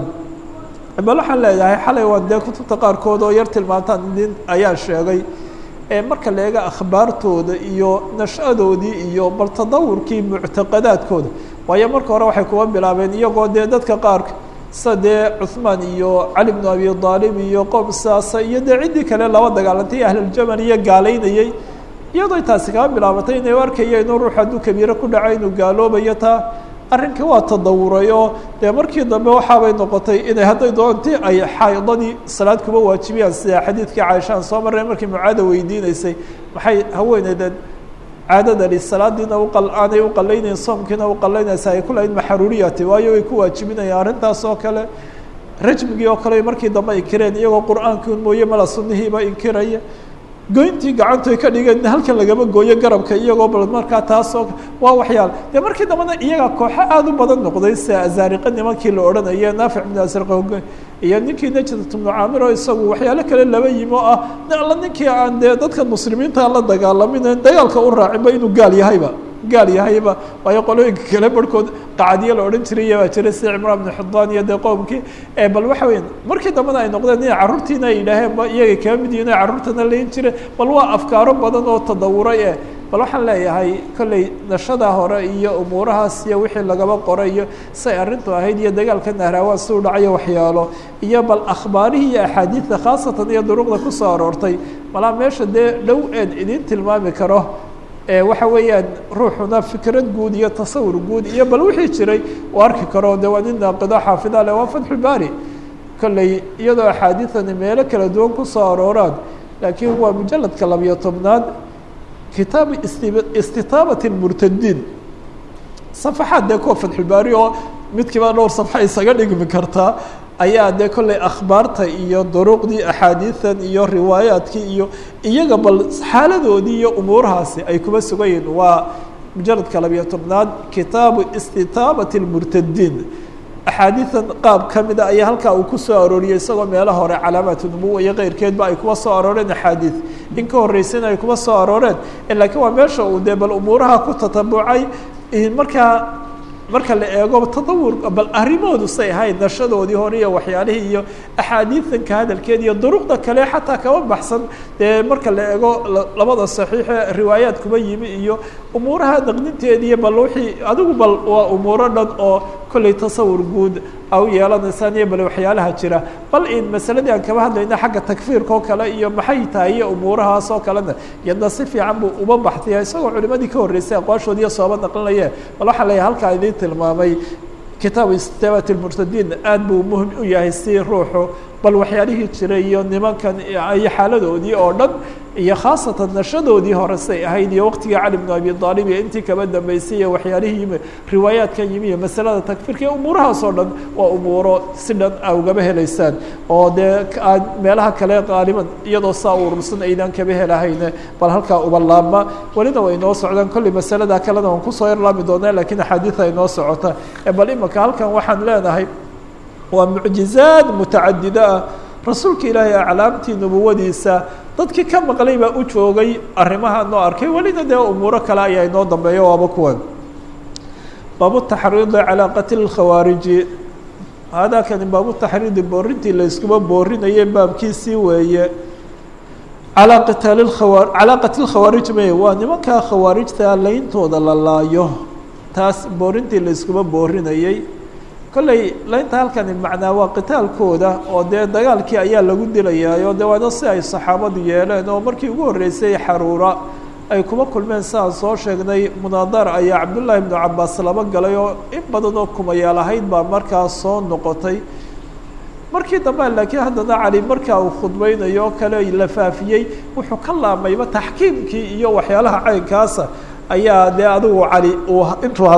A: bal waxaan leeyahay xalay waan dee kutubta qaarkood oo yar tilmaantaan nin ayaa sheegay marka la eega akhbaartooda iyo nashadoodii iyo bal tadawurkii muctaqadaadkooda waayo marka hore waxay kuwa bilaabeen iyagoo dee dadka qaarka sida dee cuثmaan iyo cali bnu abi aalib iyo qoom saasa iyo dee ciddii kale laba dagaalantay ahluljamal iyo gaalaynayey iyadoo taasi kaba bilaabatay inay arkaya inuu ruux hadduu kabiiro ku dhaco inuu gaaloobayo taa arrinka waa tadawuray oo dee markii dambe waxaabay noqotay inay hadday doonti ay xaydadii salaad kuba waajibiyaan sida xadiidkii caaishaan soo marray markii mucaada weydiinaysay maxay haweeneydan caadadani salaadiina uqal aanay uqalaynayn soomkiina uqalaynaysa ay kulahayd maxaruuriyati waayo way ku waajibinayaan arrintaas oo kale rajmigii oo kale markii dambe inkireen iyagoo qur-aankii un mooye mala sunnihiiba inkiraya goyntii gacantu ay ka dhigeen halkan lagama gooyo garabka iyagoo bal markaa taasoo waa waxyaal dee markii dambena iyaga kooxo aada u badan noqday sida azaariqa nimankii la odhanaya naafic bnu asirqa iyo ninkii najdat bnu caamir oo isagu waxyaalo kale laba yimi oo ah alla ninkii aan dee dadka muslimiinta la dagaalamin dagaalka u raacinba inuu gaal yahayba gaal yahayba waayo qolooyinka kale barhkood qacadiya la odhan jiray baa jiray sida cimraan bnu xidaan iyo dee qoomkii bal waxa weya markii dambena ay noqdeen inay carruurtiina ay yidhaaheen ba iyagay kaga mid yihin carruurtana layin jire bal waa afkaaro badan oo tadawuray eh bal waxaan leeyahay kolley nashada hore iyo umuurahaas iyo wixii lagaba qoray iyo say arrintu ahayd iyo dagaalka nahraawaan si u dhacayo waxyaalo iyo bal akhbaarihii iyo axaadiidta khaasatan iyo duruqda kusoo aroortay malaa meesha dee dhow eed idin tilmaami karo waxa weeyaan ruuxuna fikrad guud iyo tasawur guud iyo bal wixii jiray uu arki karo de waa nin naaqido xaafida le waa fatxulbaari kolley iyadoo axaadiidani meelo kala duwan kusoo arooraan laakiin waa mujaladka labiyo tobnaad kitaab istitaabati murtadiin safaxaad dee kuwa fatxulbaari oo midkiiba dhowr safxa isaga dhigmi kartaa ayaa dee kolley akhbaarta iyo duruqdii axaadiidan iyo riwaayaadkii iyo iyaga bal xaaladoodii iyo umuurahaasi ay kuba sugan yihin waa mujaladka labiyo tobnaad kitaabu istitaabati lmurtadiin axaadiidan qaab ka mida ayaa halkaa uu ku soo arooriyey isagoo meelo hore calaamaatu nubuwa iyo keyrkeedba ay kuba soo arooreen axaadiid in ka horreysayna ay kuba soo arooreen laakiin waa meesha uu dee bal umuuraha ku tatabucay markaa marka la eego tadawur bal arrimoodu say ahayd nashadoodii hore iyo waxyaalihii iyo axaadiidanka hadalkeeda iyo duruqda kale xataa kaba baxsan dee marka la eego labada saxiixe riwaayaad kuba yimi iyo umuuraha naqdinteediiyo bal wixii adigu bal waa umuuro dhan oo kolley tasawur guud a u yeelanaysaan iyo bal waxyaalaha jira bal in masaladii aan kaba hadlayna xagga takfiirka oo kale iyo maxay tahay iyo umuurahaas oo kalena iyadna si fiican buu uba baxtaya isagoo culimadii ka horreysay aqwaashoodiiyo sooba naqlinaye bal waxaa leeyahay halkaa idiin tilmaamay kitaabu istitaabat lmurtadiin aad buu muhim u yahay si ruuxu bal waxyaalihii jiray iyo nimankan iyo xaaladoodii oo dhan iyo khaasatan nashadoodii hore say ahayd iyo waqtigii cali bnu abi aalib iyo intii kaba dambeysay iyo waxyaalihii yimi riwaayaadka yimi iyo masalada takfiirka iyo umuurahaas oo dhan waa umuuro si dhan a ugaba helaysaan oo dee aad meelaha kale qaaliban iyadoo saa urursan aydan kaba helahayne bal halkaa uba laabma welina way inoo socdaan kolley masalada kalena waan kusoo yarlaami doonaa lakiin axaadiida inoo socota bal imaka halkan waxaan leenahay waa mucjizaad mutacadida ah rasuulka ilaahay aclaamtii nubuwadiisa dadkii ka maqlay baa u joogay arrimaha noo arkay welina dee umuuro kale ayaa inoo dambeeya waaba kuwan baabu taxriidi calaa qatli lkhawaariji hadakani baabu taxriidi boorintii la iskuba boorinayay baabkiisii weeye calaa qitaali lkhawa calaa qatli lkhawaarij may waa nimankaa khawaarijta leyntooda la laayo taas boorintii la iskuba boorinayay kolley laynta halkani macnaa waa qitaalkooda oo dee dagaalkii ayaa lagu dilayaayo de waana si ay saxaabadu yeeleen oo markii ugu horreysay xaruura ay kuma kulmeen siaan soo sheegnay munaadar ayaa cabdullaahi ibnu cabaas laba galay oo in badan oo kumayaal ahayd baa markaas soo noqotay markii dambe laakiin haddana cali markaa uu khudbeynayo oo kale la faafiyey wuxuu ka laamayba taxkiimkii iyo waxyaalaha caynkaasa ayaa dee adigu cali uu intuu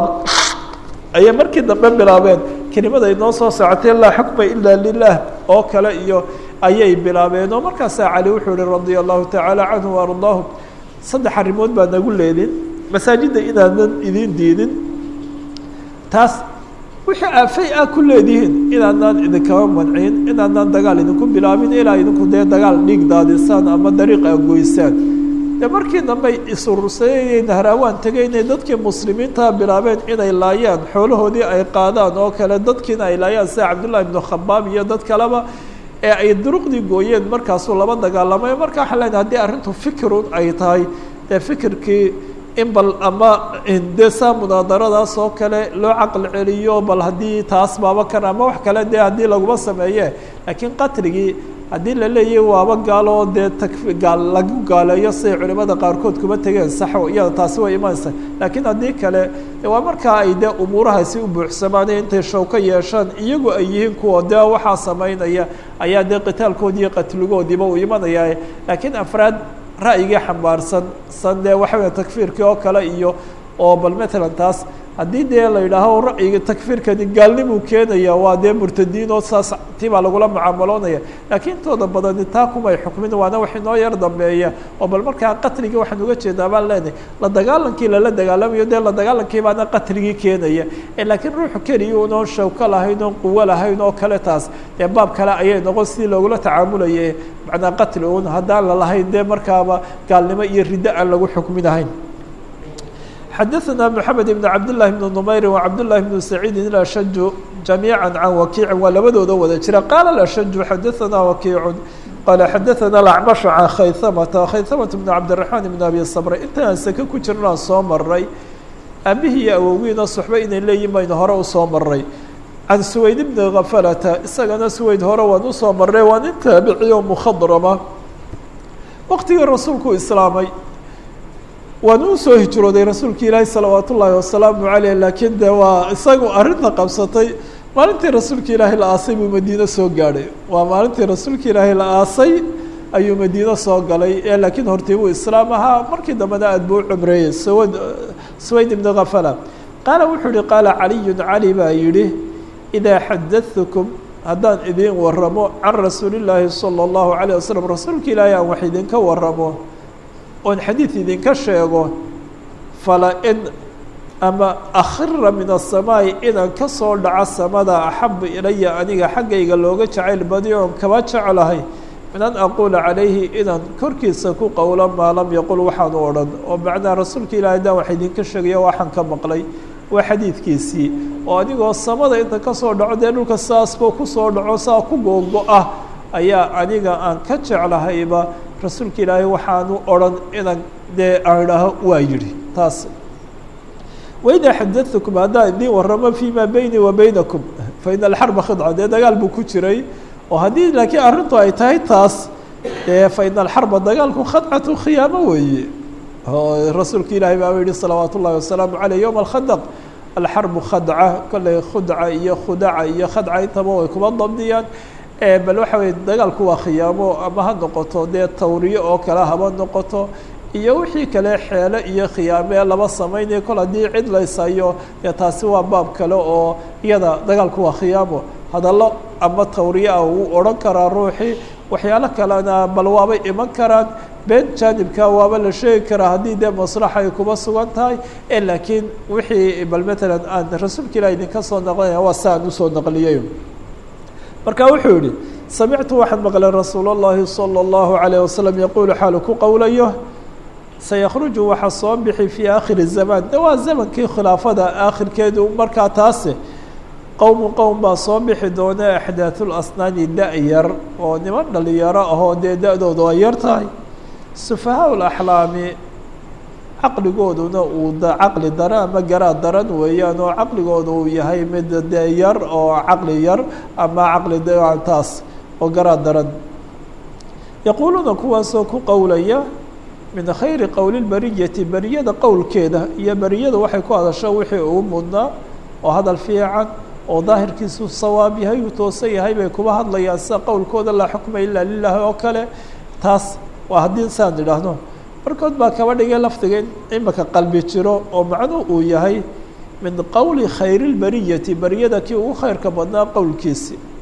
A: ayay markii dambe bilaabeen kelimada inoo soo socotay laa xukma ilaa lilah oo kale iyo ayay bilaabeen oo markaasaa cali wuxuu yihi radia allahu tacaala canhu waardaahu saddex arrimood baa nagu leedin masaajidda inaanan idin diidin taas wixii aafay ah ku leedihiin inaadnaan idinkaba mancin inaadnaan dagaal idinku bilaabin ilaa idinku dee dagaal dhiig daadisaan ama dariiq a goysaan de markii dambey isurursadeen nahraawaan tegay inay dadkii muslimiinta bilaabeen inay laayaan xoolahoodii ay qaadaan oo kale dadkiina ay laayaan sida cabdullahi ibnu khabaab iyo dad kaleba ee ay duruqdii gooyeen markaasuu laba dagaalamay marka waxaa leedahay haddii arrintu fikirun ay tahay dee fikirkii in bal ama dee saa munaadaradaas oo kale loo caqli celiyo bal haddii taas baaba kan ama wax kale dee haddii laguma sameeye laakiin qatligii haddii la leeyahy waaba gaalo oo dee takfi gaal lagu gaaleeyo siday culimada qaarkood kuma tegeen saxo iyada taasi way imanaysa laakiin haddii kale waa markaa ay dee umuurahaasi u buuxsamaan intay show ka yeeshaan iyagu ay yihiin kuwa dee waxaa samaynaya ayaa dee qitaalkoodii iyo qatligoodiiba uu imanaya laakiin afraad ra'yigii xambaarsan san dee waxa weya takfiirkii oo kale iyo oo bal matalan taas haddii dee la yidhaaho ra'yiga takfiirkani gaalnimuu keenaya waa dee murtadiin oo saas ti baa lagula mucaamaloonaya laakiin intooda badani taa kumay xukmin waana wax inoo yar dambeeya oo bal markaa qatligii waxaan uga jeedaa baan leenahay la dagaalankii lala dagaalamayo dee la dagaalankii baana qatligii keenaya laakiin ruuxu keliya unoon shawko lahayn oon quwo lahayn oo kale taas dee baab kale ayay noqon sidii loogula tacaamulaya macnaa qatli un haddaan la lahayn dee markaaba gaalnimo iyo riddo aan lagu xukminahayn xadaثna mحamed بn cabd لlahi بn نmayri وcabd لlahi بn سacيidi الأshaju جamيعا can wakiici waa labadooda wada jira qaala الأshaju xadaثna wakiicu qaala xadaثna الأcmaشh can khayhamata khayhamata بn cabdiلرaحman بn abi صbr intaan seke ku jirnaan soo maray aabihii iyo awogiina suxba inay leeyihin baynu hore usoo maray can suwayd bni kafalata isagana suwayd hore waan usoo maray waa nin taabiciyo mkhadrama waqtigii rasuulku islaamay waanu usoo hijrooday rasuulka ilaahi salawaat ullaahi wasalaamu caleyh laakiin de waa isagu arrinta qabsatay maalintii rasuulka ilaahi la aasay buu madiine soo gaadhay waa maalintii rasuulka ilaahi la aasay ayuu madiine soo galay ee laakiin hortii buu islaam ahaa markii dambena aad buu u cumreeyey sawad suwayd ibni khafala qaala wuxuu yihi qaala caliyun cali baa yidhi idaa xadadtukum haddaan idiin waramo can rasuuli llaahi sala allahu calayh wasalam rasuulka ilaahi aan wax idinka waramo oon xadiid idinka sheego fala in ama akhira min aلsamaa'i inaan ka soo dhaco samada axabu ilaya aniga xaggayga looga jacayl badiyo oon kaba jeclahay min an aquula calayhi inaan korkiisa ku qowlo maa lam yaqul waxaan u odhan oo macnaa rasuulka ilahi haddaan wax idinka sheegaya waxaan ka maqlay waa xadiidkiisii oo anigoo samada inta ka soo dhaco dee dhulka saasba kusoo dhaco saa ku googo-ah ayaa aniga aan ka jeclahayba rasuulka ilaahay waxaanu odhan inaan dee aan idhaaho waa yidhi taas waidaa xadadtukum haddaan idiin waramo fii maa beynii wa beynakum fa ina alxarba khidca dee dagaal buu ku jiray oo haddii laakiin arrintu ay tahay taas dee fa ina alxarba dagaalku khadcatu khiyaamo weeye oo rasuulka ilaahay baaba yihi salawaat ullahi wasalaamu caleyh yowma alkhadaq alxarbu khadca kolley khudca iyo khudaca iyo khadca intaba way kuma dabdiyaan bal waxa weye dagaalku waa khiyaamo ama ha noqoto dee tawriyo oo kale haba noqoto iyo wixii kale xeele iyo khiyaamee laba samaynayo kol haddii cid laysayo dee taasi waa baab kale oo iyada dagaalku waa khiyaamo hadallo ama tawriyo ah wuu odhan karaa ruuxii waxyaalo kalena bal waabay iman karaan been jaanibka waaba la sheegi karaa haddii dee maslaxa ay kuma sugan tahay e laakiin wixii bal matalan aan rasuulka ilah idinka soo naqlinaya waa si aan usoo naqliyay marka wuxuu yihi samictu waxaan maqlay rasuul اllahi salى اllahu عalيه wasalam yaquulu xaalu ku qowlayo sayakruju waxaa soo bixi fii aakhiri zamaan de waa zamankii khilaafada aakhirkeedu markaa taase qowmu qowm baa soo bixi doona axdaaثul asnaani da-yar oo niman dhalinyaro ahoo dee da-doodu ay yar tahay sufahaa اlaxlaami caqligooduna uu caqli dara ama garaad daran weeyaan oo caqligooda uu yahay mid dee yar oo caqli yar ama caqli taas oo garaad daran yaquuluuna kuwaasoo ku qowlaya min khayri qowli lbariyati beriyada qowlkeeda iyo beriyada waxay ku hadasho wixii ugu mudnaa oo hadal fiican oo daahirkiisu sawaab yahay uu toosan yahay bay kuba hadlayaan sida qowlkooda laa xukma ilaa lilahi oo kale taas waa haddii saan idhaahno markood baa kaba dhigay lafdiga in imika qalbi jiro oo macnuu uu yahay min qowli khayri lbariyati beriyada kii ugu khayrka badnaa qowlkiisi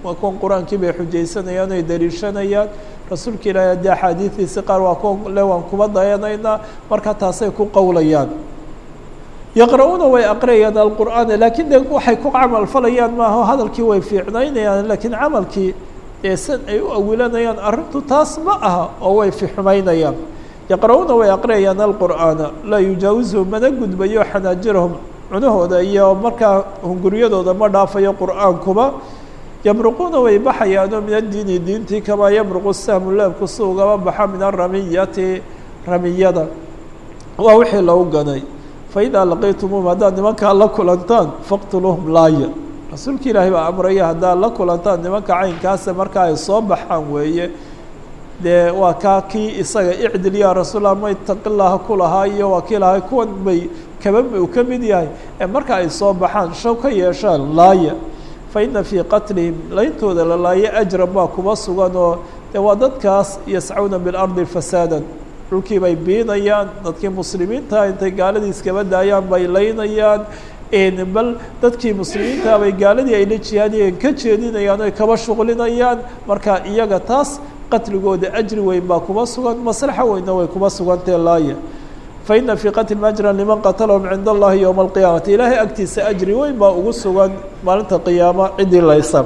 A: waa kuwan qur-aankii bay xujaysanayaan ay daliishanayaan rasuulka ilaahi haddii axaadiidiisi qaar waa kuwa le waan kuba dayanaynaa marka taasay ku qowlayaan yaqra-uuna way aqriyayaan alqur'aana laakiin de waxay ku camal falayaan maaha hadalkii way fiicnaynayaan laakiin camalkii ee san ay u awilanayaan arrintu taas ma aha oo way fixumaynayaan yaqra-uuna way aqriyayaan alqur'aana laa yujaawizu mana gudbayo xanaajirahum cunahooda iyo markaa hunguryadooda ma dhaafayo qur'aankuba yamruquuna way baxayaanoo min addiini diintii kamaa yamruqu sahmu leebku si ugaba baxa min aramiyati ramiyada waa wixii lagu ganay faidaa laqiitumuum haddaad nimankaa la kulantaan faqtuluuhum laaya rasuulka ilaahay baa amraya haddaad la kulantaan nimanka caynkaasa markaa ay soo baxaan weeye dee waa kaa kii isaga icdil yaa rasuulla ma itaqilaha ku lahaa iyo waa kii lahaa kuwan bay kaba uu ka mid yahay ee marka ay soo baxaan shaw ka yeeshaan laaya fa ina fii qatlihim layntooda la laayo ajran baa kuba sugan oo dee waa dadkaas yascuna bilardi fasaadan dhulkii bay biinayaan dadkii muslimiinta intay gaaladii iskaba daayaan bay laynayaan bal dadkii muslimiinta bay gaaladii ay la jihaadiyeen ka jeedinayaan oy kaba shuqlinayaan marka iyaga taas qatligooda ajri weyn baa kuba sugan maslaxa weynna way kuba sugantee laaya fa ina fii qatlihim ajran liman qatalahum cinda allahi yowma alqiyaamati ilaahay agtiisa ajri weyn baa ugu sugan maalinta qiyaamo ciddii laysa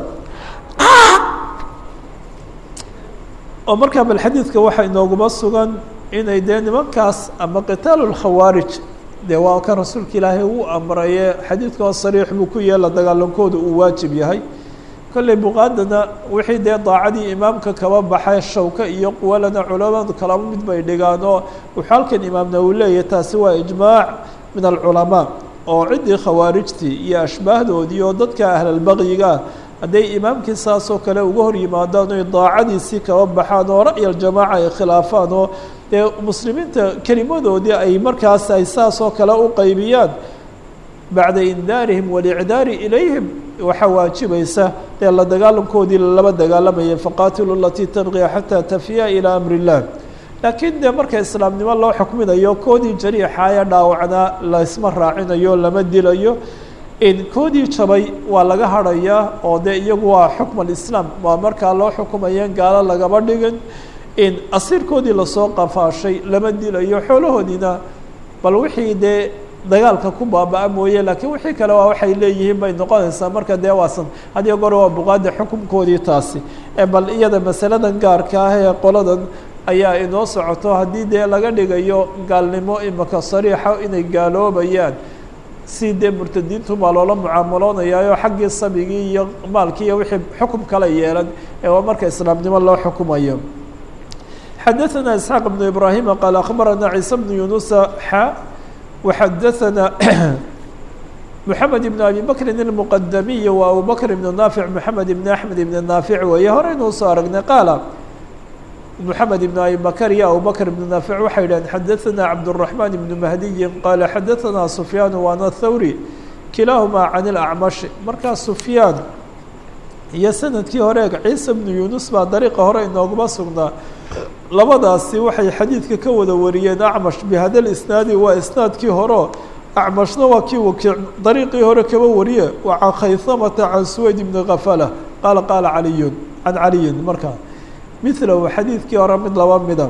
A: oo markaa bal xadiidka waxaa inooguma sugan inay dee nimankaas ama qitaalu lkhawaarij dee waa kan rasuulka ilaahay uu amraye xadiidkao sariix buu ku yeela dagaalankooda uu waajib yahay kolley buqaadana wixii dee daacadii imaamka kaba baxay shawka iyo quwalana culamadu kalaba mid bay dhigaan oo wuxuu halkan imaamna uu leeyahay taasi waa ijmaac min alculamaa oo ciddii khawaarijtii iyo ashbaahdoodii oo dadka ahlalbaqyiga hadday imaamkii saasoo kale uga hor yimaadaan oy daacadiisii kaba baxaan oo ra'y aljamaaca ay khilaafaan oo dee muslimiinta kelimadoodii ay markaas ay saasoo kale u qaybiyaan bacda indaarihim walicdaari ilayhim waxaa waajibaysa dee la dagaalankoodii laba dagaalamaya faqaatilu alatii tanqiya xataa tafiya ilaa amri illah laakiin dee marka islaamnimo loo xukminayo koodii jariixaaya dhaawacnaa laysma raacinayo lama dilayo koodii jabay waa laga hadhayaa oo dee iyagu waa xukm alislaam waa markaa loo xukumayeen gaalo lagama dhigin asiirkoodii lasoo qafaashay lama dilayo xoolahoodiina bal wixii dee dagaalka ku baaba-a mooye laakiin wixii kale waa waxay leeyihiin bay noqonaysaa marka dee waasan hadiyo gore waa buqaada xukunkoodii taasi bal iyada masaladan gaarka ah ee qoladan ayaa inoo socoto haddii dee laga dhigayo gaalnimo imaka sariixa inay gaaloobayaan si dee murtadiintu baa loola mucaamaloonayaayo xaggii sabigii iyo maalkii iyo wixii xukum kala yeelan ee waa marka islaamnimo loo xukumayo xadaثna isxaaq بن ibrahima qaal akhbarana ciise bn yunusa xa وxadaثna mحamed بn abi bakrin الmqadamiy wa abu bakr بn naafic mحamed بn axmed بn naafic weeye horeynuu soo aragnay qaala mحamed بn abi bakr iyo abu bakr بn naafic waxay yidhaheen xadaثna cabdالرaحman بn mahdiyi qaala xadaثna sufyaan waana thawri kilaahumaa can اlacmashi markaa sufyaan iyo sanadkii hore ciise bnu yunus baa dariiqa hore inooguma sugnaa labadaasi waxay xadiidka ka wada wariyeen acmash bihada lisnaadi waa isnaadkii horeo acmashna waa kii wakiic dariiqii hore kaba wariye waa can khaysamata can suwayd bni kafala qaala qaala caliyun can caliyin markaa milahu xadiidkii hore mid laba mida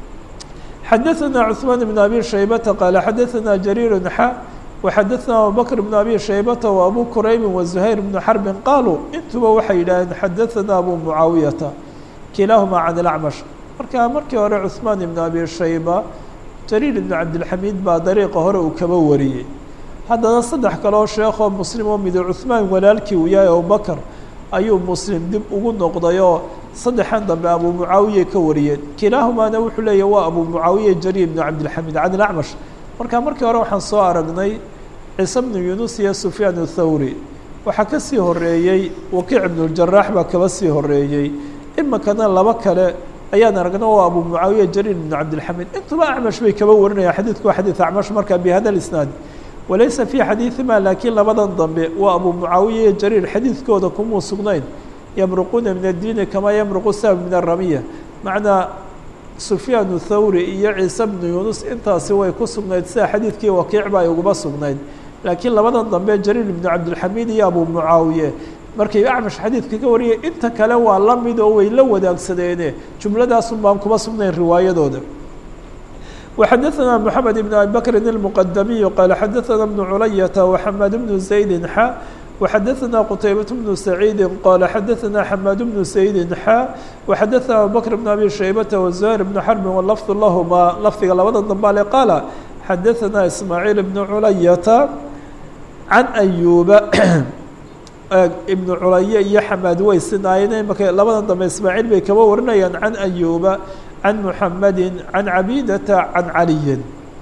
A: xadaثna cثmaan bn abi shaybata qaala xadaثna jariir xa وxadaثna abubakr بn abi shaybata و abu kuraybi وزuhayr بn xarbi qaaluu intuba waxay yidhaaheen xadaثna abu mucaawiyata kilaaهuma can اlacmash marka markii hore cuثmaan ibn abi shayba jariir ibn cabdilxamiid baa dariiqa hore uu kaba wariyey haddana saddex kaleo sheekoo muslim oo midi cuثmaan walaalkii uu yahay abubakr ayuu muslim dib ugu noqday oo saddexan dambe abu mucaawiyay ka wariyeen kilaahumaana wuxuu leeyahy waa abu mucaawiya jariir ibn cabdilxamiid can اlacmash marka markii hore waxaan soo aragnay ciise bnu yunus iyo sufyaan athawri waxaa ka sii horeeyey wakiic ibnuljarax baa kaba sii horeeyey imikana laba kale ayaan aragna waa abu mucaawiya jariir ibnu cabdilxamiid intuba acmash bay kaba warinayaan xadiidku waa xadiid acmash marka bihada lisnaad walaysa fii xadiidima laakiin labadan dambe waa abu mucaawiya iyo jariir xadiidkooda kumuu sugnayn yamruquuna min addiini kamaa yamruqu sahb min aramiya macnaa sufyaan thawri iyo ciise bnu yunus intaasi way ku sugnayd sida xadiidkii wakiic ba ay uguma sugnayd laakiin labadan dambe jariir ibnu cabdilxamiid iyo abu mucaawiye markay acmash xadiidka ka wariyay inta kale waa la mid oo way la wadaagsadeene jumladaasun baan kuma sugnayn riwaayadooda وxadثna محamed بن abi bkri المqdmiي qال xadثna بن culayaةa وxmاad بن زaيد xا وxadثna qتaybaة بن سacيidi qال xadثna xmاad بن زaيد xا وxadثna abubكر بن abi شhaybةa وزهير بن xرب wlفظ lahma lafdiga labada dambale qaal xadثna ismاعيل بن culayaةa عan أyuba ibn culaya iyo xamaad way sinaayeen imaka labada dambe ismaaعيل bay kaba warinayaan can أyuba can muxamadi can cabidata can caliyin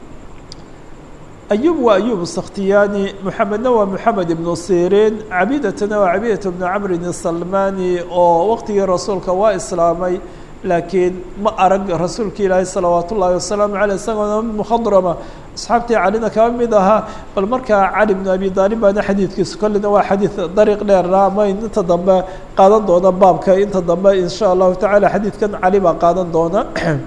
A: ayub waa ayub sakhtiyaani muxamedna waa moxamed ibnu sirin cabidatana waa cabidata bnu camrin salmani oo waqtigii rasuulka waa islaamay laakiin ma arag rasuulka ilaahi salawaat ullaahi wasalaamu caleyh isagoona mukhadrama asxaabtii calina kaba mid ahaa bal markaa cali bnu abi daalib baana xadiidkiisu kollina waa xadiid dariiq dheera ama inta dambe qaadan doona baabka inta dambe insha allahu tacaala xadiidkan cali baa qaadan doona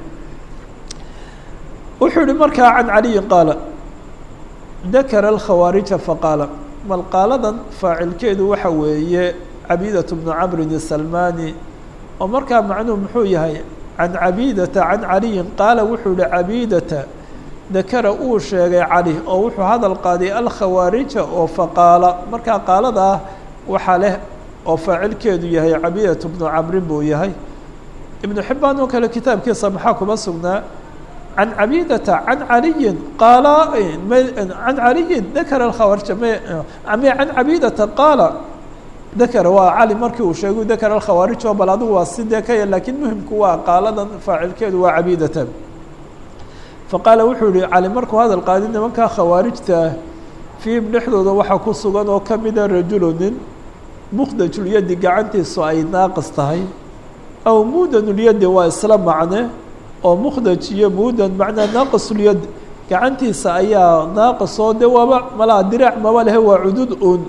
A: wuxuu yihi markaa can caliyin qaala dakara alkhawaarija faqaala mal qaaladan faacilkeedu waxa weeye cabiidatu bnu camrin salmani oo markaa macnuhu muxuu yahay can cabidata can caliyin qaala wuxuu yihi cabidata dakara uu sheegay cali oo wuxuu hadal qaaday alkhawaarija oo faqaala markaa qaalada ah waxaa leh oo faacilkeedu yahay cabidatu bnu camrin buu yahay ibnu xibaan oo kale kitaabkiisa maxaa kuma sugnaa can cabidata can caliyin qaala can caliyin dakara alkhawaarija m can cabidata qaala dakara waa cali markii uu sheegay dakara alkhawaarij oo bal adigu waa sidee ka ya lakiin muhimku waa qaaladan faacilkeedu waa cabidata faqaala wuxuu yihi cali markuu hadal qaadi nimankaa khawaarijta fiihim dhexdooda waxaa ku sugan oo kamida rajulu nin mukhdajulyadi gacantiisu ay naaqis tahay aw muudanulyadi waa isla macne oo mukhdaj iyo muudan macnaa naaqisulyad gacantiisa ayaa naaqis oo de waaba malaa diraac maba lehe waa cudud un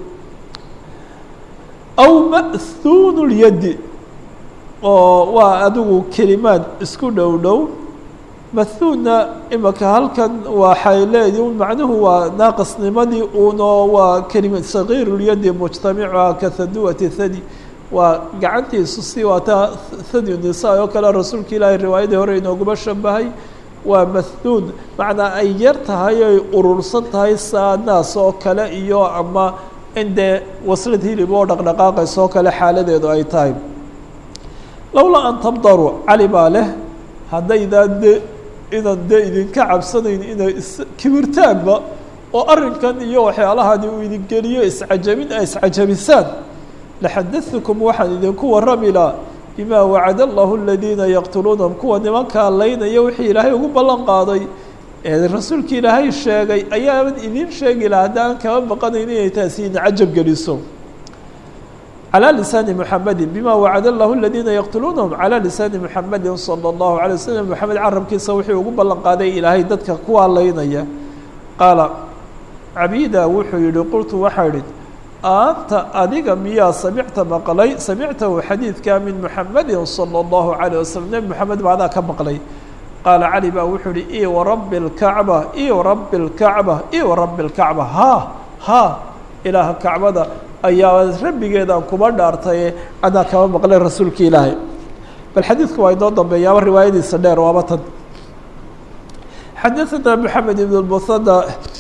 A: aw ma'huunu lyadi oo waa adigu kelimaad isku dhow dhow mathuunna imaka halkan waxay leedi macnuhu waa naaqisnimadii uunoo waa kelima sagiirulyadi mujtamicuha ka haduwati thadi waa gacantiisu si waata thadi nisaa oo kale rasuulka ilaahay riwaayadii hore inooguma shabahay waa mathuun macnaa ay yar tahay oy urursan tahay saa naas oo kale iyo ama in dee waslad hilib oo dhaqdhaqaaqaysa oo kale xaaladeedu ay tahay lowlaa an tabdaru cali baa leh haddaydaan de inaan dee idinka cabsanayn inay iskibirtaanba oo arrinkan iyo waxyaalahani uu idin geliyo iscajabin a iscajabisaan laxadatukum waxaan idinku warrami laha bima wacada allahu aladiina yaqtuluunahum kuwa nimankaa laynaya wixii ilaahay ugu ballan qaaday ee rasuulka ilaahay sheegay ayaaban idin sheegi laha haddaan kama baqanayn inay taasi idin cajab geliso calى lisaani mxamedi bima wacada allahu aladiina yaqtuluunahum calى lisaani mxamedi salى اllahu alay waslm moxamed carabkiisa wuxuu ugu ballan qaaday ilaahay dadka kuwaa laynaya qaala cabida wuxuu yihi qultu waxaa idhi anta adiga miyaa samicta maqlay samictahu xadiidka min muxamedi salى اllahu alayه waslm nebi moxamed baa adaa ka maqlay qaala cali baa wuxuu ihi i warabi اlkacba i warabi اlkacba i warabi اlkacba ha ha ilaaha kacbada ayaa rabbigeedaan kuba dhaartaye adaa kama maqlay rasuulka ilaahay bal xadiidku waa inoo dambeeyaaba riwaayadiisa dheer waaba tan xadaثna mحamed ibn اmuhana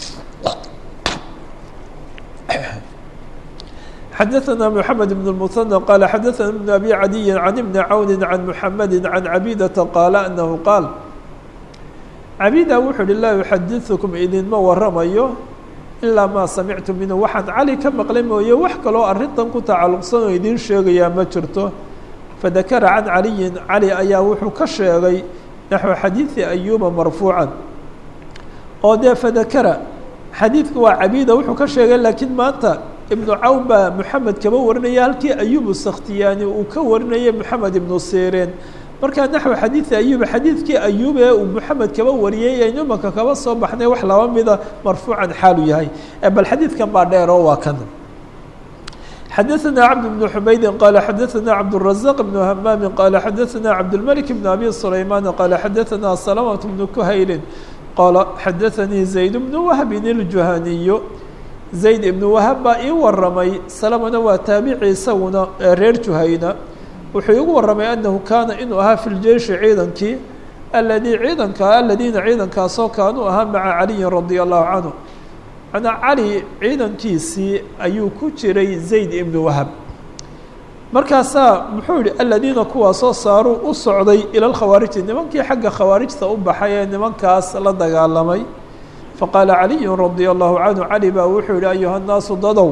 A: xadaثna mحamed ibn الmuثanى qaala xadaثna ibn abi cadiyi can ibni cawni can muxamedi can cabidata qaala anahu qaal cabida wuxuu uhi laa yuxadiثukum idinma waramayo ilaa maa samictu minhu waxaan cali ka maqlay mooye wax kaloo arrintan ku tacalluqsan oo idiin sheegayaa ma jirto fadakara can caliyin cali ayaa wuxuu ka sheegay naxو xadiidi ayuba marfuucan oo dee fadakara xadiidka waa cabida wuxuu ka sheegay laakiin maanta ibnu cawn baa moxamed kaba warinaya halkii ayubu sakhtiyaani uu ka warinayay moxamed ibnu sireen markaa naxو xadiidi ayuba xadiidkii ayub ee uu moxamed kaba wariyey aynu imanka kaba soo baxnay wax laba mida marfuucan xaalu yahay bal xadiidkan baa dheer oo waa kan xadaثna cabd بن xumaydi qala xadaثna cabdالرaزaq بن hamaami qala xadaثna cabdالmلك بن abi سlayman qala xadaثna سلمة بن kuhayli qala xadaثanii زayd بن whbin الjuhaniy zayd ibnu wahab baa ii waramay salamana waa taabici isaguna reer juhayna wuxuu igu waramay anahu kaana inuu ahaa fi ljeishi ciidankii aladii ciidanka aladiina ciidankaasoo kaanuu ahaa maca caliyin radia allahu canhu manaa cali ciidankiisii ayuu ku jiray zayd ibnu wahab markaasaa muxuu yihi aladiina kuwaasoo saaruu u socday ila lkhawaariji nimankii xagga khawaarijta u baxay ee nimankaas la dagaalamay faqaala caliyu radia allahu canhu cali baa wuxuu yihi ayuha nnaasu dadow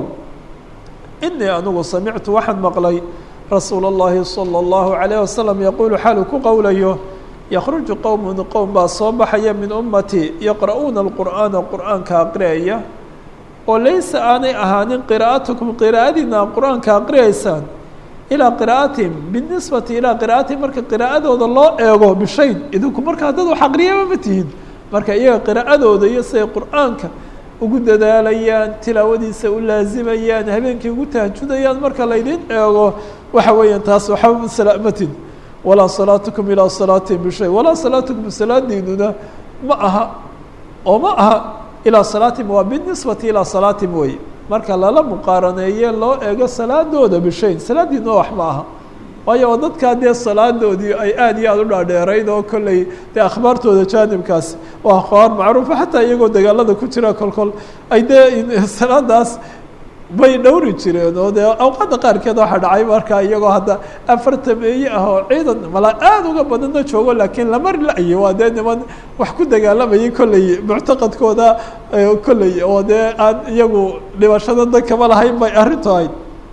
A: inii anigu samictu waxaan maqlay rasuula اllahi salى اllahu alayh wasalam yaquulu xaalu ku qowlayo yakruju qowmun qowm baa soo baxaya min ummati yaqra'uuna alqur'aana qur'aanka aqriyaya oo laysa aanay ahaanin qiraa'atukum qiraa'adiina qur-aanka aqriyaysaan ilaa qiraa'atihim binisbati ilaa qiraa'atihim marka qiraa'adooda loo eego bishayn idinku markaa dad wax aqriyaba ma tihin marka iyaga qiraa'adooda iyo siday qur'aanka ugu dadaalayaan tilaawadiisa u laazimayaan habeenkii ugu tahajudayaan marka laydin eego waxa weeyaan taas waxba salaamatin walaa salaatukum ilaa salaatihim bishay walaa salaatukum salaadiinuna ma aha oo ma aha ilaa salaatihim waa binisbati ilaa salaatihim wey marka lala muqaaraneeye loo eego salaadooda bishayn salaadiina wax ma aha waayo oo dadkaa dee salaadoodii ay aad iyo aada u dhaadheerayd oo kolley dee akhbaartooda jaanibkaas waa akhbaar macruufa xataa iyagoo dagaalada ku jira kolkol ay dee salaadaas bay dhowri jireen oo dee awqaadda qaarkeed waxaa dhacay markaa iyagoo hadda afartameeye ah oo ciidan mala aada uga badanna joogo laakiin lama la-yo waa dee niman wax ku dagaalamayay kolley muctaqadkooda kolley oo dee aan iyagu dhibashada dan kama lahayn bay arrintu ahayd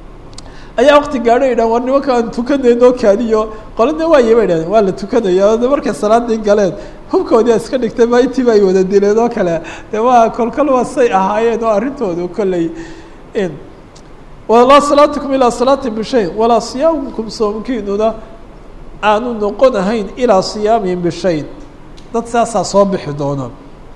A: ayaa wakti gaadho yidhah war nimanka aan tukanayno kaadiyo qolana waaye bay dhahdeen waa la tukanaya markay salaadii galeen hubkoodii iska dhigtay ma intiiba ay wada dileen oo kale de waa kolkol waa say ahaayeen oo arrintoodu kolley walaa salaatukum ilaa salaati bishayn walaa siyaamukum soomkiinuna aanu noqon ahayn ilaa siyaamihim bishayn dad saasaa soo bixi doona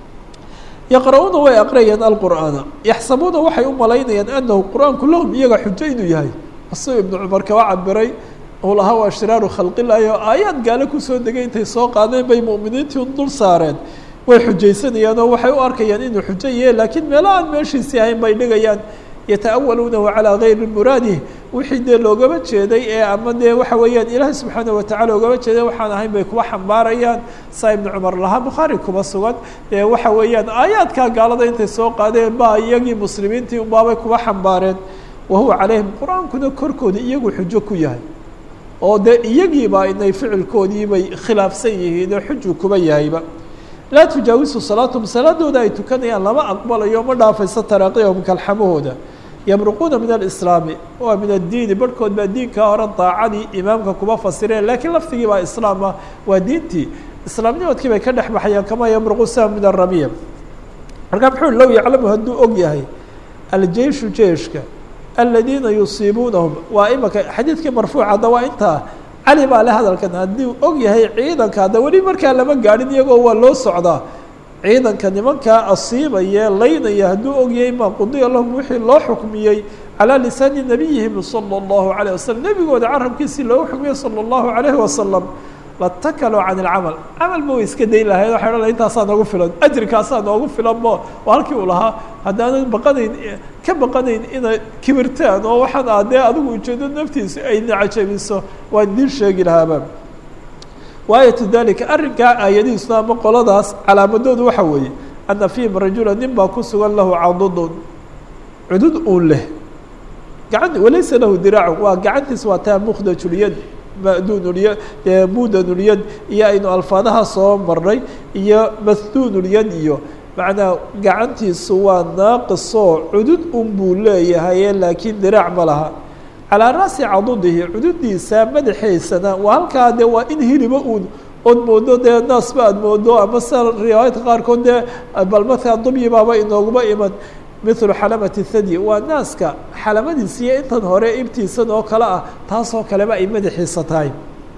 A: yaqra-uuna way aqriyayaan alqur'aana yaxsabuuna waxay u malaynayaan anahu qur-aanku lahum iyaga xujo inuu yahay asagoo ibnu cumar kaba cabiray uu lahaa waa shiraaru khalqilahi oo aayaad gaale kusoo degay intay soo qaadeen bay mu'miniintii dul saareen way xujaysanayaan oo waxay u arkayaan inuu xujo yahe laakiin meelo aan meeshiisii ahayn bay dhigayaan yata'awaluunahu calaa gayri muraadih wixii dee loogama jeeday ee ama dee waxa weeyaan ilaahay subxaana watacala oogama jeeday waxaan ahayn bay kuwa xambaarayaan saa ibnu cumar lahaa bukhaari kuma sugan ee waxa weeyaan aayaadkaa gaalada intay soo qaadeen baa iyagii muslimiintii unbaabay kuwa xambaareen wahuwa calayhim qur-aankuna korkooda iyagu xujo ku yahay oo dee iyagiiba inay ficilkoodii bay khilaafsan yihiin oo xuju kuba yahayba laa tujaawisu salaatahum salaadooda ay tukanayaan lama aqbalayo ma dhaafayso taraaqiyahum kalxamahooda yabruquuna min alislaami waa min addiini barhkood baa diinkaa hore daacadii imaamka kuma fasireen laakiin lafdigii baa islaama waa diintii islaamnimadkii bay ka dhex baxayaan kamaa yabruqu sam min aramiya markaa muxuu low yaclamu hadduu og yahay aljeishu jeeshka aladiina yusiibuunahum waa imaka xadiidkii marfuuc hadda waa intaa cali baa le hadalkan haddii og yahay ciidanka hadda weli markaa lama gaadhin iyagoo waa loo socdaa ciidanka nimankaa asiibaya laynaya hadduu og yahay maa qudiya lahum wixii loo xukmiyey calaa lisaani nabiyihim sala allahu alayh wasalam nebigooda carabkiisii loogu xukmiyey sala allahu alayhi wasalam latakaluu can ilcamal camal ma way iska dayn lahayd waxay odhan intaasaa noogu filan ajrikaasaa noogu filan mo waa halkii uu lahaa haddaanan baqanayn ka baqanayn inay kibirtaan oo waxaan ah dee adigu ujeedo naftiisa ay nacajabiso waan idiin sheegi lahaaba waayatu dalika arrinkaa aayadihiisuna ama qoladaas calaamadoodu waxa weeye ana fiihim rajula nin baa ku sugan lahu cadudun cudud uun leh gacan walaysa lahu diraacu waa gacantiis waa taa mukdajulyad madunulya mudanulyad iyo aynu alfaadaha soo marnay iyo mahduunulyad iyo macnaa gacantiisu waa naaqisoo cudud un buu leeyahaye laakiin diraac ma laha calaa ra'si cadudihi cududiisa madaxeysana waa halkaa dee waa in hiliba uun ood moodo dee naasba aad moodo ama sida riwaayadka qaarkood dee bal markaa dubyi baaba inooguma iman mithlu xalamati thadi waa naaska xalamadiisa iyo intan hore ibtiisan oo kale ah taasoo kaleba ay madaxiisa tahay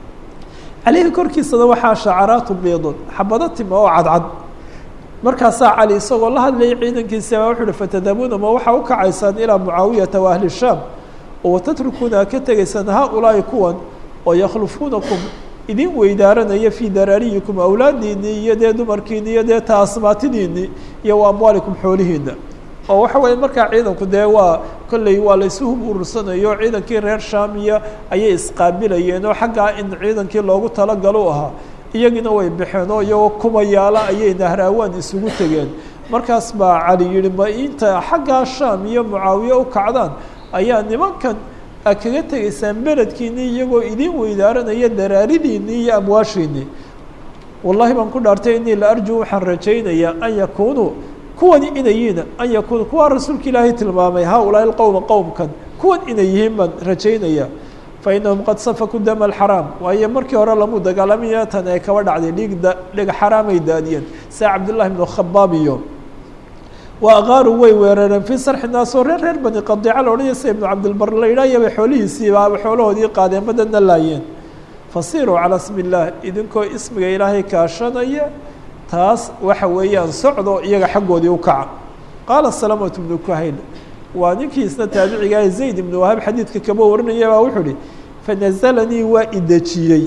A: caleyhi korkiisana waxaa shacaraatu biidun xabado tima oo cadcad markaasaa cali isagoo la hadlayay ciidankiisa baa wuxu uhi fatadabuuna ma waxaa u kacaysaan ilaa mucaawiyata wa ahli shaam oo watatrukuuna ka tegaysaan haa-ulaahi kuwan oo yakhlufuunakum idin weydaaranaya fii daraariyikum awlaadiinii iyo dee dumarkiini iyo dee taasmaatidiinii iyo wa amwaalikum xoolihiina oo waxa weeye markaa ciidanku dee waa kolley waa la isu hub urursanayo ciidankii reer shaamiya ayay isqaabilayeen oo xaggaa in ciidankii loogu talagalo u ahaa iyagiina way baxeen oo iyagoo kumayaala ayay nahraawaan isugu tegeen markaas baa cali yihi ma inta xaggaa shaam iyo mucaawiye u kacdaan ayaa nimankan a kaga tegaysaan beledkiinii iyagoo idin weydaaranaya daraaridiinii iyo amwaashiinii wallahi baan ku dhaartay inii la arju waxaan rajaynayaa an yakunuu kuwani inay yihiin an yakunuu kuwaa rasuulka ilaahay tilmaamay haa-ulaahi lqowma qowmkan kuwan inay yihiin baan rajaynaya fa inahum qad safakuu dama alxaraam waayo markii hore lamu dagaalamaya tan ay kaba dhacday dhiig da dhig xaraamay daadiyeen sia cabdullahi bnu khabaab iyo wa aqaaru way weerareen fii sarxi naas oo reer reer bani qadiica la odhanaya sida ibnu cabdilbar la yidhaayaba xoolihiisiiba xoolahoodii qaadeen badana laayeen fasiruu calaa smi illaah idinkoo ismiga ilaahay kaashanaya taas waxa weeyaan socdo iyaga xaggoodii u kaca qaala salamatu bnu kuhayl waa ninkii isna taabicigaah zayd ibnu wahab xadiidka kaba warinaya baa wuxuu ihi fanazalanii waa idejiyey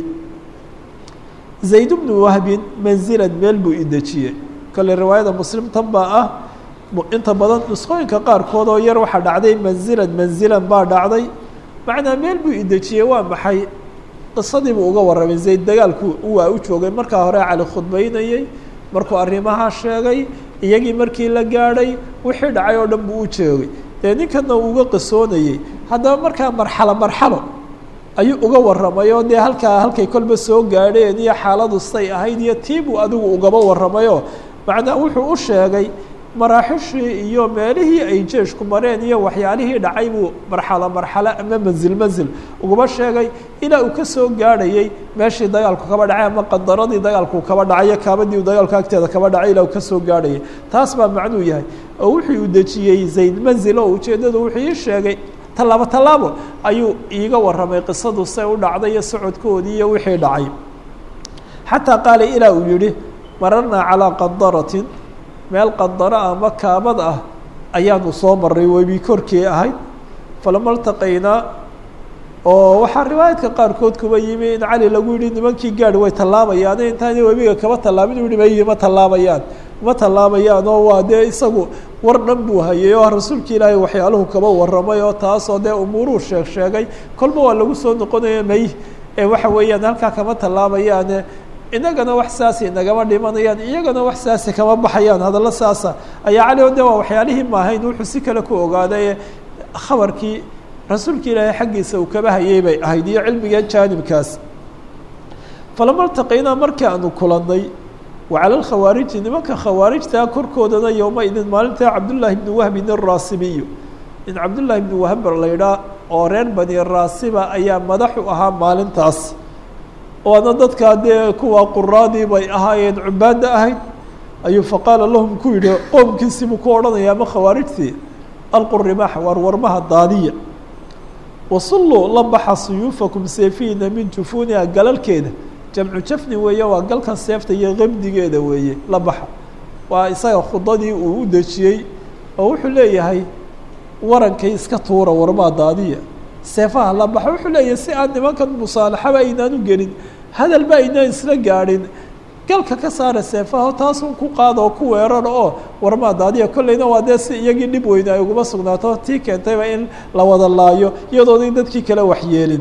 A: zayd bnu wahbin manzilan meel buu idejiyey kale riwaayada muslim tan baa ah inta badan nusqooyinka qaarkood oo yar waxaa dhacday manzilan manzilan baa dhacday macnaa meel buu idejiyey waa maxay qisadii buu uga warramay zayd dagaalku waa u joogay markaa hore cali khudbaynayey markuu arrimaha sheegay iyagii markii la gaadhay wixii dhacay oo dhan buu u joogay dee ninkana uu uga qisoonayey haddaba markaa marxalo marxalo ayuu uga warramay oo dee halkaa halkay kolba soo gaadheen iyo xaaladu say ahayd iyo tiibuu adigu ugaba warramayoo macnaa wuxuu u sheegay maraaxishii iyo meelihii ay jeeshku mareen iyo waxyaalihii dhacay buu marxalo marxalo ama manzil manzil ugaba sheegay ilaa uu ka soo gaadhayey meeshii dagaalku kaba dhacay ama qadaradii dagaalku kaba dhacayo kaabadii uu dagaalku agteeda kaba dhacay ilaa uu ka soo gaadhayay taas baa macnuu yahay oo wuxuu u dejiyey zayd manzil oo ujeeddadu wuxuu ii sheegay tallaabo tallaabo ayuu iiga warramay qisadu say u dhacday iyo socodkoodii iyo wixii dhacay xataa qaala ilaa uu yihi mararnaa calaa qadaratin meel qadaro ama kaabad ah ayaanu soo maray webi korkii ahayd falama ltaqaynaa oo waxaa riwaayadka qaarkood kuba yimi in cali lagu yihi nimankii gaadhi way tallaabayaan intaana webiga kaba tallaabin u yihi ma tallaabayaan ma tallaabayaan oo waa dee isagu war dhan buu hayay oo rasuulka ilaahay waxyaaluhu kaba warramay oo taasoo dee umuuruhu sheeg sheegay kolba waa lagu soo noqonaya may ee waxa weeyaan halkaa kama tallaabayaane inagana wax saasi nagama dhimanayaan iyagana wax saasi kama baxayaan hadallo saasa ayaa cali o de waa waxyaalihii maahayn wuxuu si kale ku ogaaday khabarkii rasuulka ilaahay xaggiisa uu kaba hayay bay ahayd iyo cilmiga jaanibkaas falama ltaqaynaa markii aanu kulannay wa cala lkhawaariji nimanka khawaarijtaa korkoodana yowma idin maalintaa cabdullaahi bni wahbin araasibiyu in cabdullaahi bni wahb la ydhaa oo reer bani raasiba ayaa madax u ahaa maalintaas waana dadkaa dee kuwa quraadii bay ahaayeen cubaadda ahayd ayuu faqaala lahum ku yidhi qoomkiisii buu ku odhanaya ama khawaarijtii alqu rimaax waar warmaha daadiya wasulluu la baxa suyuufakum seefiina min jufuuniha galalkeeda jamcu jafni weeye waa galkan seefta iyo qamdigeeda weeye la baxa waa isaga khudadii uu u dejiyey oo wuxuu leeyahay warankay iska tuura warmaha daadiya seefaha la baxa wuxuu leeyahay si aan nimankan musaalaxaba aynaan u gelin hadalba aynaan isla gaadhin galka ka saara seefaha taasun ku qaada oo ku weerara oo warmaa daadiya kolleyna waa dee si iyagii dhib weyne ay uguma sugnaato tii keentayba in la wada laayo iyadoona in dadkii kale waxyeelin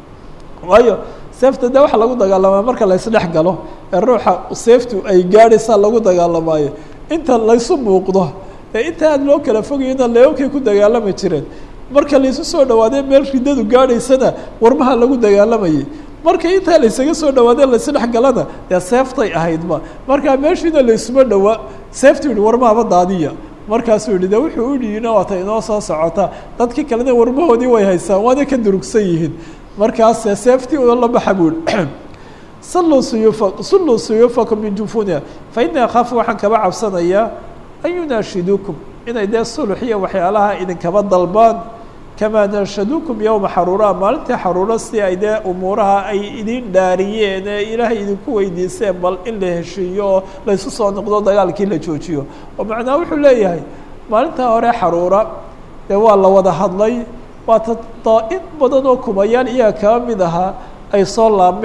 A: waayo seefta de waxa lagu dagaalamaa marka la isdhex galo ee ruuxa seeftu ay gaadhaysaa lagu dagaalamaayo inta laysu muuqdo ee inta aad loo kala fogayona leebabkay ku dagaalami jireen marka laysu soo dhawaadee meel ridadu gaadhaysana warmaha lagu dagaalamayay marka intaa laysaga soo dhawaadee laysdhex galana dee seeftay ahaydba markaa meeshiina laysuma dhawaa seeftu yihi warmahaba daadiya markaasuu yihi de wuxuu u dhiyina waata inoo soo socota dadkii kalena warmahoodii way haysaan waana ka durugsan yihiin markaas seeftii una la baxa buu yihi salluu suyuufa sulluu suyuufakum min jufuniha fa inii akhaafu waxaan kaba cabsanayaa an yunaashiduukum inay dee sulux iyo waxyaalaha idinkaba dalbaan kamaa nanshaduukum yowma xaruura maalintii xaruuro si ay dee umuuraha ay idin dhaariyeen ee ilaahay idinku weydiiseen bal in la heshiiyo oo laysu soo noqdo dagaalkii la joojiyo oo macnaa wuxuu leeyahay maalintaa hore xaruura dee waa la wada hadlay waata daa-in badan oo kumayaal iyaga kaba mid ahaa ay soo laabmeen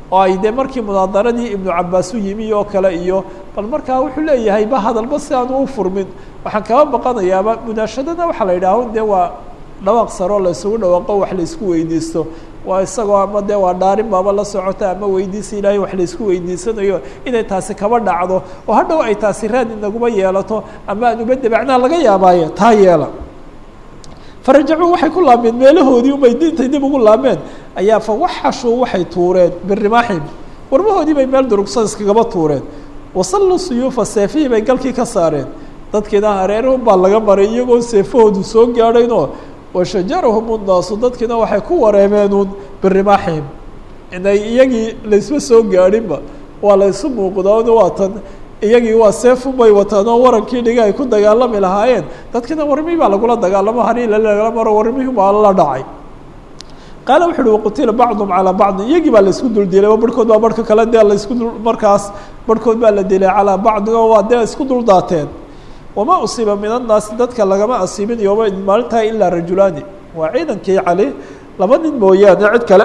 A: oo ay dee markii munaadaradii ibnu cabaas u yimi oo kale iyo bal markaa wuxuu leeyahay ba hadalba si aanu u furmin waxaan kaba baqanayaaba munaashadana waxaa la yidhaaho dee waa dhawaaq saroo la isugu dhawaaqo wax la isku weydiisto waa isagoo ama dee waa dhaarin baaba la socota ama weydiisa ilaahay wax la isku weydiisanayo inay taasi kaba dhacdo oo hadhow ay taasi raad inaguma yeelato ama aan uba debacnaa laga yaabaaye taa yeela farajacuu waxay ku laabmeen meelahoodii umay diintay dib ugu laabmeen ayaa fa waxashuu waxay tuureen birimaaxim warmahoodii bay meel durugsan iskagaba tuureen wasalluu suyuufa seefihii bay galkii ka saareen dadkiina hareerahun baa laga maray iyagoo seefahoodu soo gaadhaynoo washajarahum unnaasu dadkiina waxay ku wareemeenuun birimaaxihim inay iyagii laysma soo gaadhinba waa la ysu muuqdaano waa tan iyagii waa seefun bay wataan oo warankii dhiga ay ku dagaalami lahaayeen dadkiina warmihii baa lagula dagaalamo hariila lagala maro warmihii baa la dhacay qaala wuxu uhi waqutila bacdum calaa bacdin iyagii baa laisku dul dilay oo barhkood baa barhka kale dee laisku dul markaas barhkood baa la dilay calaa bacdin oo waa dee isku dul daateen wamaa usiiba min annaasi dadka lagama asiibin yooma maalintaa ilaa rajulaani waa ciidankii cali laba nin mooyaane cid kale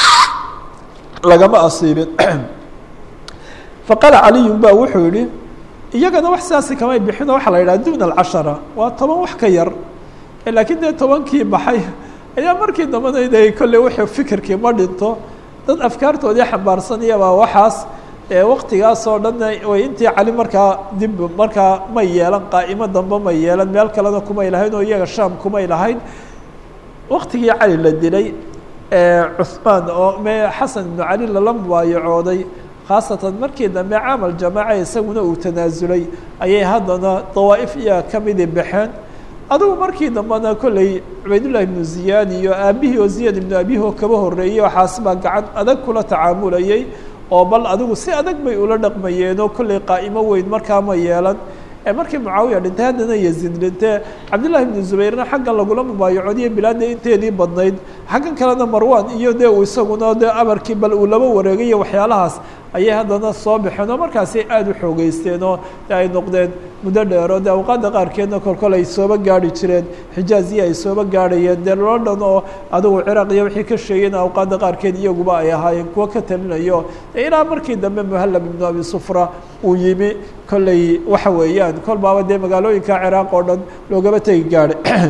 A: lagama asiibin faqaala caliyun ba wuxuu yihi iyagana wax sidaasi kamay bixin oo waxaa la yidhaha duna alcashara waa toban wax ka yar laakiin dee tobankii baxay ayaa markii dambana inay kolley wuxuu fikirkii ma dhinto dad afkaartoodii xambaarsanayabaa waxaas waktigaas oo dhan way intii cali markaa dib markaa may yeelan qaa'imo dambe may yeelan meel kalena kumay lahayn oo iyaga shaam kumay lahayn waktigii cali la dilay cuhmaan oo me xasan ibnu cali lala mubaayacooday khaasatan markii dambe camal jamaaca isaguna uu tanaasulay ayay haddana dawaa'if iyaa ka midi baxeen adugu markii dambena kolley cubaydullahi ibnu ziyaad iyo aabihii oo ziyaad ibnu abihi oo kaba horreeyey waxaas baa gacan adag kula tacaamulayay oo bal adigu si adag bay ula dhaqmayeenoo kolley qaa'imo weyn markaa ma yeelan markii mucaawiya dhintay haddana yaziid dhintee cabdillahi ibnu zubayrna xaggan lagula mubaayacoodiyo bilaadda inteedii badnayd xaggan kalena marwan iyo dee uu isaguna dee amarkii bal uu laba wareegayo waxyaalahaas ayay haddana soo baxeen oo markaasi aada u xoogeysteen oo ay noqdeen muddo dheero dee awqaadda qaarkeedna kolkol ay sooba gaari jireen xijaaziya ay sooba gaarhayeen dee london oo adigu ciraaq iyo wixii ka sheegayna awqaadda qaarkeed iyaguba ay ahaayeen kuwo ka talinayo ilaa markii dambe muhallab ibnu abi sufra uu yimi kolley waxa weeyaan kol baaba dee magaalooyinka ciraaq oo dhan loogaba tegi gaadhay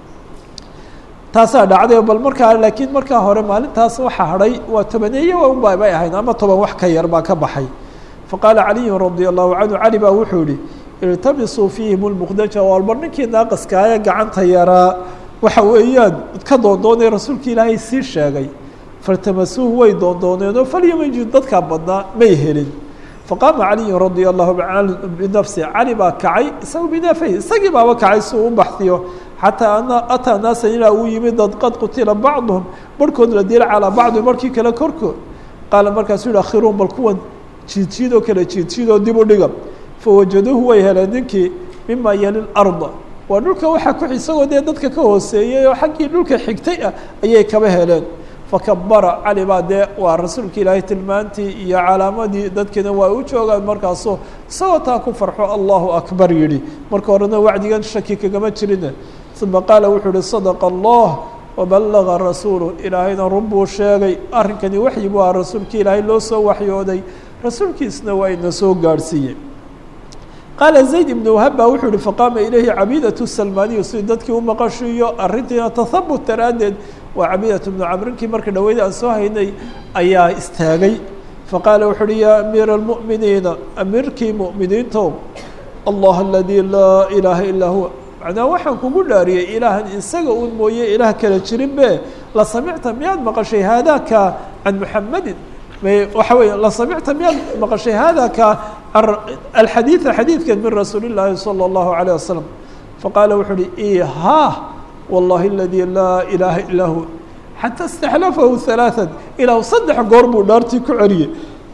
A: taasaa dhacday bal markaa laakiin markaa hore maalintaas waxa hadhay waa tobaneeye unba bay ahayd ama toban wax ka yar baa ka baxay faqaala caliyun radia allahu canhu cali baa wuxuu yihi iltabisuu fiihim lmuqdaja walba ninkii naaqaskaaye gacanta yaraa waxa weeyaan ka doondoonay rasuulka ilaahay sii sheegay faltamasuuhu way doondooneenoo falyamajid dadkaa badnaa may helin faqaama caliyun radia allahu anhu binafsi cali baa kacay isaga binafay isagii baaba kacay si uu u baxdiyo xataa ana ataa naasan ilaa uu yimid dad qad qutila bacduhum barhkood la dila calaa bacdi markii kale korkood qaala markaasuu yihi akhiruun bal kuwan jiidjiid oo kale jiidjiid oo dib u dhiga fawajaduuhu way heleen ninkii mima yali larda waa dhulka waxaa ku isagoo dee dadka ka hooseeyey oo xaggii dhulka xigtay ah ayay kaba heleen fakabara cali baa dee waa rasuulka ilaahay tilmaantii iyo calaamadii dadkiina waa u joogaan markaasu isagoo taa ku farxo allahu akbar yidhi marka horena wacdigan shaki kagama jirine uma qaala wuxuu uhi sadaqa allah wabalaga rasuulu ilaahayna run buu sheegay arrinkani waxyi buu aha rasuulkii ilaahay loo soo waxyooday rasuulkiisna waa ina soo gaadhsiiyey qaala zayd ibnu wahab baa wuxuu yihi faqaama ilayhi cabidatu salmaaniyu si dadkii u maqashiiyo arrintiina tahabut daraaddeed waa cabidatu bnu camrinkii marka dhaweyd aan soo haynay ayaa istaagay faqaala wuxu uhi yaa amiira almu'miniina amiirkii mu'miniintow allah aladii laa ilaaha illaa huwa macnaa waxaan kugu dhaariyey ilaahan isaga un mooye ilaah kala jirin be la samicta miyaad maqashay haadaka can muxamadin waxa weeye la samicta miyaad maqashay haadaka alxadiida xadiidkan min rasuuli llaahi salى اllahu عalيه wasalam faqaala wuxuu uhi ha wallahi aladii laa ilaaha illaa huwa xata istaxlafahu ثalaaثa ilaa saddex goor buu dhaartii ku celiyey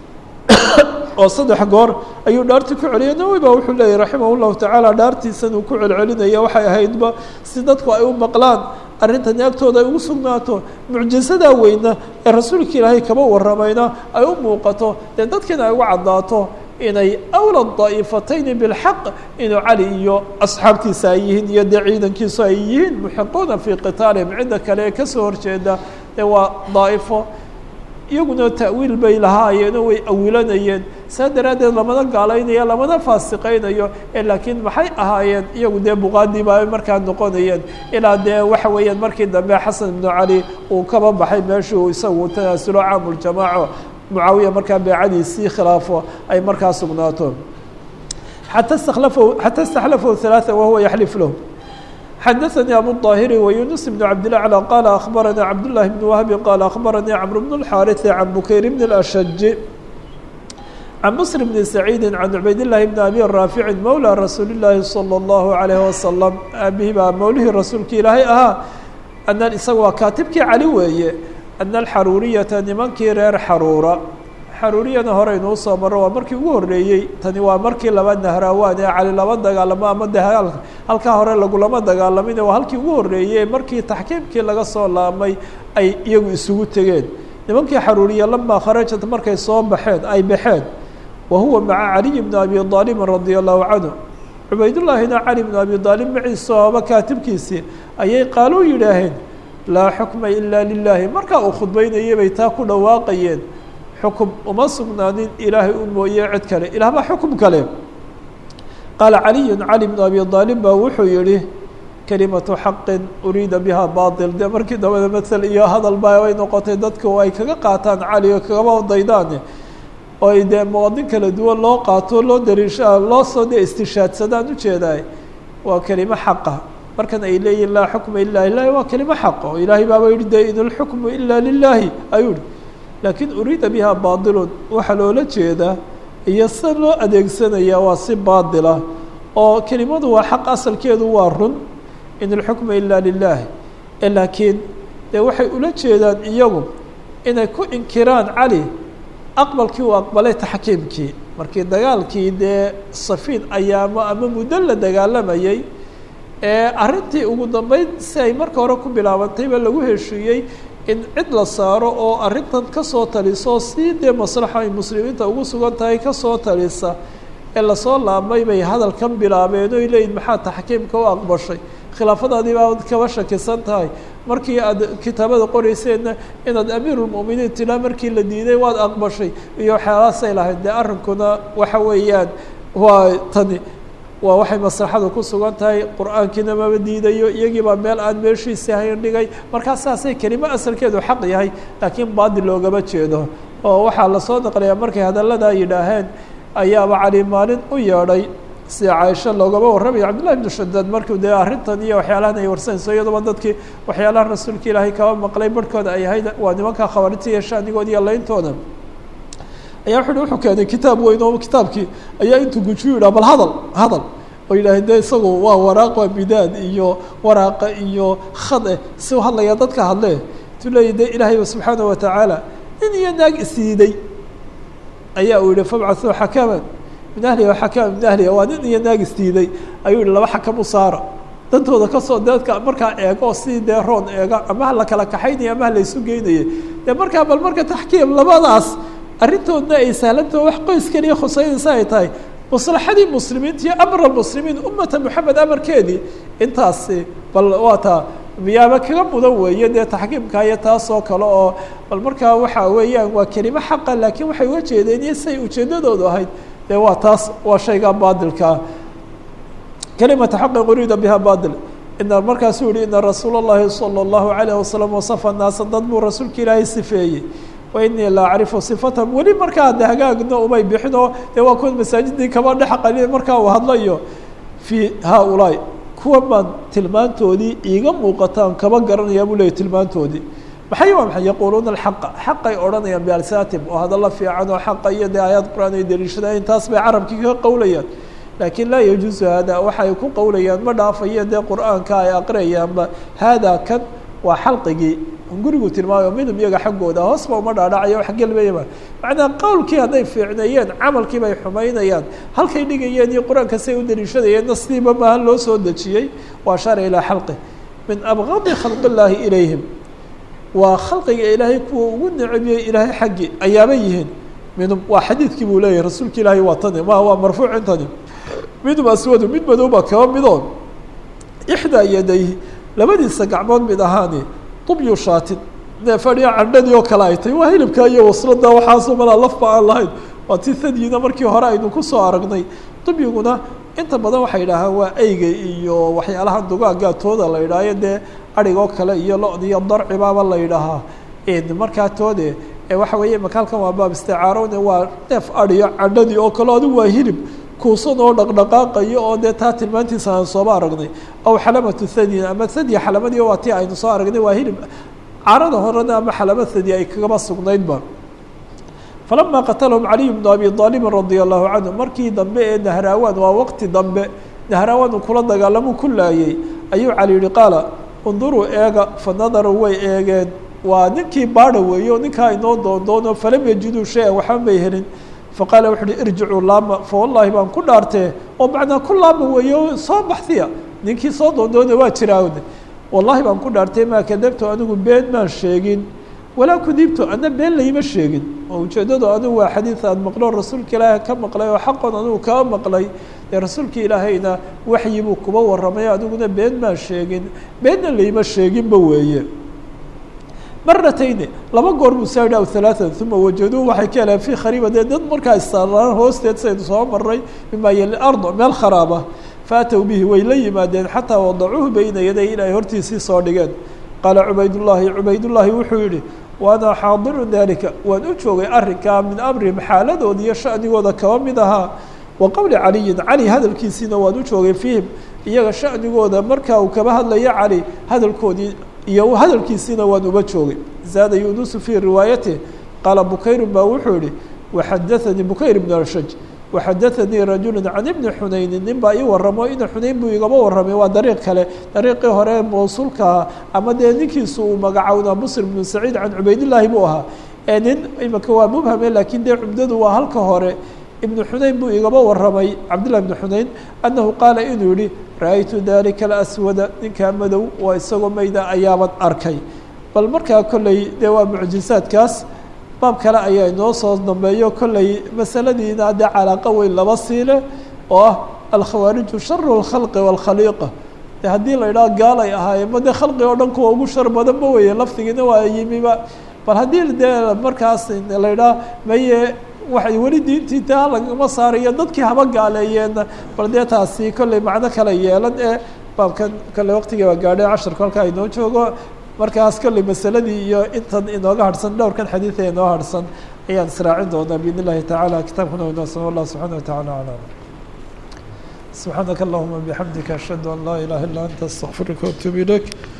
A: oo saddex goor ayuu dhaartii ku celiyay nawi ba wuxuu leeyahy raximah llahu tacaala dhaartiisan uu ku celcelinaya waxay ahaydba si dadku ay u maqlaan arrintani agtooda ay ugu sugnaato mucjisadaa weyna ee rasuulka ilaahay kaba waramayna ay u muuqato dee dadkiina ay ugu caddaato inay awla daa'ifatayni bilxaq inuu cali iyo asxaabtiisa ay yihiin iyo dee ciidankiisu ay yihiin muxiquuna fii qitaalihim cidda kale ee kasoo horjeeda dee waa daa'ifo iyaguna ta'wiil bay lahaayeenoo way awilanayeen saa daraaddeed lamana gaalaynayo lamana faasiqaynayo ee laakiin maxay ahaayeen iyagu dee buqaadii baa markaa noqonayeen ilaa dee waxa weeyaan markii dambe xasan ibnu cali uu kaba baxay meeshii uu isagu tanaasulo caamuljamaaco mucaawiya markaa beecadiisii khilaafo ay markaa sugnaato xata stakhlafahu xata istaxlafahu halaaa wahuwa yaxlif lahu xadaثnي abu الطاhiri ويuنس بن cabd لله عlى qال أخbarnي cabd للhi بن وهب qال أخbarnي cمر بن الحاrث عن bukayr بن الأشج عن mسر بن سعيid عن عbayd للhi بن أbي رافع mولى رasuuل الlahi صلى الله عليه وسلم aabihii baa mowlihii rasuulka ilaahay ahaa أن isaga waa kaatibkii cali weeye أن الxaruuriyaةa nimankii reer xaruura xaruuriyana hore inuu soo maro waa markii ugu horreeyey tani waa markii laba nahraawaan ee cali laba dagaalamo ama dagaal halkaa hore lagulama dagaalamin waa halkii ugu horreeyey markii taxkiimkii laga soo laamay ay iyagu isugu tegeen nimankii xaruuriya lamaa kharajat markay soo baxeen ay baxeen wa huwa maca caliy bni abi aalibin radia allahu canhu cubaydullaahina cali bnu abi aalib maciisa ooba kaatibkiisii ayay qaaluu yidhaaheen laa xukma ilaa lilaahi markaa uu khudbaynayay bay taa ku dhawaaqayeen xukum uma sugnaanin ilaahay u mooye cid kale ilaah baa xukum kale qaala caliyu cali bnu abi aalib baa wuxuu yihi kelimatu xaqin uriida biha bail dee markii dambada mael iyo hadal ba ay noqotay dadku ay kaga qaataan cali oo kagaba daydaan oo ay dee muwadin kala duwan loo qaato loo dariisha loo soo dee istishaadsadaan ujeedaay waa kelimo xaqa markan ay leeyihin laa xukma ila lilahi waa kelimo xaq oo ilaahay baaba yihi de in اlxukmu ila lilahi ayuu hi laakiin uriida biha bailun waxaa loola jeedaa iyo sida loo adeegsanaya waa si baadila oo kelimadu waa xaq asalkeedu waa run in اlxukma ila lilah laakiin dee waxay ula jeedaan iyagu inay ku inkiraan cali aqbalkii uu aqbalay taxkiimkii markii dagaalkii dee safiin ayaamo ama muddo la dagaalamayey ee arrintii ugu dambeyn si ay marka hore ku bilaabantayba lagu heshiiyey in cid la saaro oo arrintan kasoo taliso si dee maslaxa ay muslimiinta ugu sugan tahay kasoo talisa ee lasoo laabmay bay hadalkan bilaabeen oy leeyihin maxaa taxkiimka u aqbashay khilaafadaadii baa kaba shakisan tahay markii aad kitaabada qoreyseenna inaad amiirulmu'miniin tilaa markii la diiday waad aqbashay iyo waxyaalahaasay lahayd dee arrinkuna waxa weeyaan waa tani waa waxay maslaxadu ku sugan tahay qur-aankiina maba diidayo iyagiibaa meel aan meeshiisi hayn dhigay markaa saasay kelimo asalkeedu xaq yahay laakiin baadil loogama jeedo oo waxaa lasoo naqliyaa markay hadalladaa yidhaaheen ayaaba cali maalin u yeedhay sida caaisho loogama warramaya cabdillahi ibnu shadaad markuu dee arrintan iyo waxyaalahan ay warsanayso iyadoba dadkii waxyaalaha rasuulka ilaahay kaba maqlay barhkooda ay ahayd waa nimanka khawaarijta iyo shaanigooda iyo leyntooda ayaa wuxu uhi wuxuu keenay kitaab weyn oo kitaabkii ayaa intuu gujiyu yidhah bal hadal hadal oo yidhaaheen de isagu waa waraaq waa bidaad iyo waraaqa iyo khade si u hadlaya dadka hadle intuu leeyahy de ilaahayba subxaana watacaala nin iyo naag isdiiday ayaa uu yihi fabcathuu xakaman min ahliha xakaman min ahliha waa nin iyo naag isdiiday ayuu yihi laba xakam u saara dantooda kasoo dadka markaa eego si dee roon eega ama ha la kala kaxaynaya ama ha la isu geynaya dee markaa bal marka taxkiim labadaas arrintoodna ay sahlantaho wax qoys keliya khuseynaysa ay tahay maslaxadii muslimiinta iyo amra muslimiin ummata moxamed amarkeedii intaasi bal waa taa miyaaba kaga mudan weeye dee taxkiimka iyo taasoo kale oo bal markaa waxa weeyaan waa kelimo xaqa laakiin waxay uga jeedeen iyo siay ujeedadoodu ahayd dee waa taas waa shayga baadilkaa kelimata xaqi uriida biha baadil ina markaasuu yihi ina rasuula اllahi salى اllahu alayh wasalam wasafa naasa dad buu rasuulka ilaahay sifeeyey wa inii la acrifu sifatahum weli markaa de hagaagna umay bixin oo dee waa kuwan masaajidii kaba dhex qali markaa uu hadlayo fii haaulaai kuwa baan tilmaantoodii iiga muuqataan kaba garanaya buu leeyay tilmaantoodii maxay waa maxay yaquuluuna alxaqa xaqay odhanayaan bialsaatim oo hadalla fiican oo xaqa iyo dee aayaad qur-aan ay daliishadaan taas bay carabkii ka qowlayaan laakiin laa yajuusu hada waxay ku qowlayaan ma dhaafayo dee qur-aanka ay aqriyayaanba haadaa kan waa xalqigii gurigu tilmaamayo midub iyaga xaggooda hoosba uma dhaadhacayo wax gelmayaba macnaa qowlkii hadday fiicneeyeen camalkii bay xumaynayaan halkay dhigayeen iyo qur-aanka say u daliishadayeen nasdiiba maaha loo soo dejiyey waa shara ilaa xalqi min abqadi khalqi illaahi ilayhim waa khalqiga ilaahay kuwa ugu necebiyey ilaahay xaggii ayaaba yihiin midub waa xadiidkii buu leeyahay rasuulka ilaahay waa tani ma waa marfuuc intani midub aswadu mid madowba kaba midoon ixdaa yadayhi labadiisa gacmood mid ahaani dubyu shaatin neef adhiya candhadii oo kale ay tahay waa hilibka iyo waslada waxaasoo malaa lafba aan lahayn waa ti thadyiina markii hore aynu kusoo aragnay dubyiguna inta badan waxay idhaahaan waa eyga iyo waxyaalaha dugaaga tooda la idhaayo dee adhigoo kale iyo lo-da iyo darcibaaba la idhaahaa markaa toode waxa weeye makaalkan waa baab isticaarone waa neef adhiyo candhadii oo kale adigu waa hilib kuusan oo dhaqdhaqaaqayo oo dee taa tilmaantiisa aan sooba aragnay aw xalamatu thadyin ama thadya xalamadii waa ti aynu soo aragnay waa hilib carada horena ama xalama thadya ay kagaba sugnaydba falama qatalahum caliy bnu abi aalibin radia allahu canhu markii dambe ee nahraawan waa waqti dambe nahraawan uu kula dagaalamuu ku laayey ayuu cali yihi qaala unduruu eega fa nadaruu way eegeen waa ninkii baadha weeye oo ninkaa inoo doondoono falam yajiduu shay-an waxba may helin faqaala wuxu uhi irjicuu laama fa wallaahi baan ku dhaartee oo macnaa ku laama weeye oo soo baxsiya ninkii soo doondoona waa jiraawne wallahi baan ku dhaartay maa kadabtu anigu been maan sheegin walaa kudibtu ana been layma sheegin oo ujeeddadu anigu waa xadiid aan maqlo rasuulka ilaahay ka maqlay oo xaqon anigu kaa maqlay dee rasuulka ilaahayna waxyi buu kuba warramay aniguna been maan sheegin beenna layma sheeginba weeye maratayni laba goor buu saa yidhi aw halaatan uma wajaduu waxay ka heleen fii khariiba dee dad markaa issaaraan hoosteed saynu soo maray mimaa yali ardo meel kharaaba faatow bihi way la yimaadeen xataa wadacuuhu beyna yaday in ay hortiisii soo dhigeen qaala cubaydullaahi cubaydullaahi wuxuu yihi waana xaadiru dalika waan u joogay arrinkaa min amrihim xaaladooda iyo shanigooda kaba mid ahaa wa qowli caliyin cali hadalkiisiina waan u joogay fiihim iyaga shanigooda markaa uu kaba hadlayo cali hadalkoodii iyo hadalkiisiina waan uba joogay zaada yunusu fii riwaayatih qaala bukayru baa wuxuu yihi waxadaanii bukayr bn arshaj waxadaanii rajulu can ibni xunayni nin baa ii waramo ina xunayn buu igaba warramay waa dariiq kale dariiqii hore mawsuulkaa ama dee ninkiisu uu magacownaa muslim bnu saciid can cubaydillaahi buu ahaa ee nin imika waa mubhame laakiin dee cumdadu waa halka hore ibnu xunayn buu igaba warramay cabdillah ibnu xunayn annahu qaala inuu yihi ra-aytu dalika alaswada ninkaa madow waa isagoo mayda ayaaban arkay bal markaa kolley dee waa mucjisaadkaas baab kale ayaa inoo soo dambeeyo kolley masaladiina dee calaaqa weyn laba siile oo ah alkhawaariju sharu اlkhalqi wاlkhaliiqa de haddii la idhaha gaalay ahaayeen ma dee khalqi oo dhan kuwa ugu shar badan ma weye laftigiina waa yimiba bal haddii dee markaas la idhaha maye waxay weli diintii taa lagama saarayo dadkii haba gaaleeyeenna bal dee taasi kolley macno kale yeelan ee baabkan kolley waqtigii waa gaadhay casharka halkaa inoo joogo markaas kolley masaladii iyo intan inooga harhsan dhowrkan xadiida inoo harhsan ayaan israacin doonaa biidn illahi tacaala kitaabkuna inoo sama allah subxana wa tacala aclam subxaanaka allahuma bixamdika ashhadu an laa ilaha illa anta astaqfiruka waatuub ilayk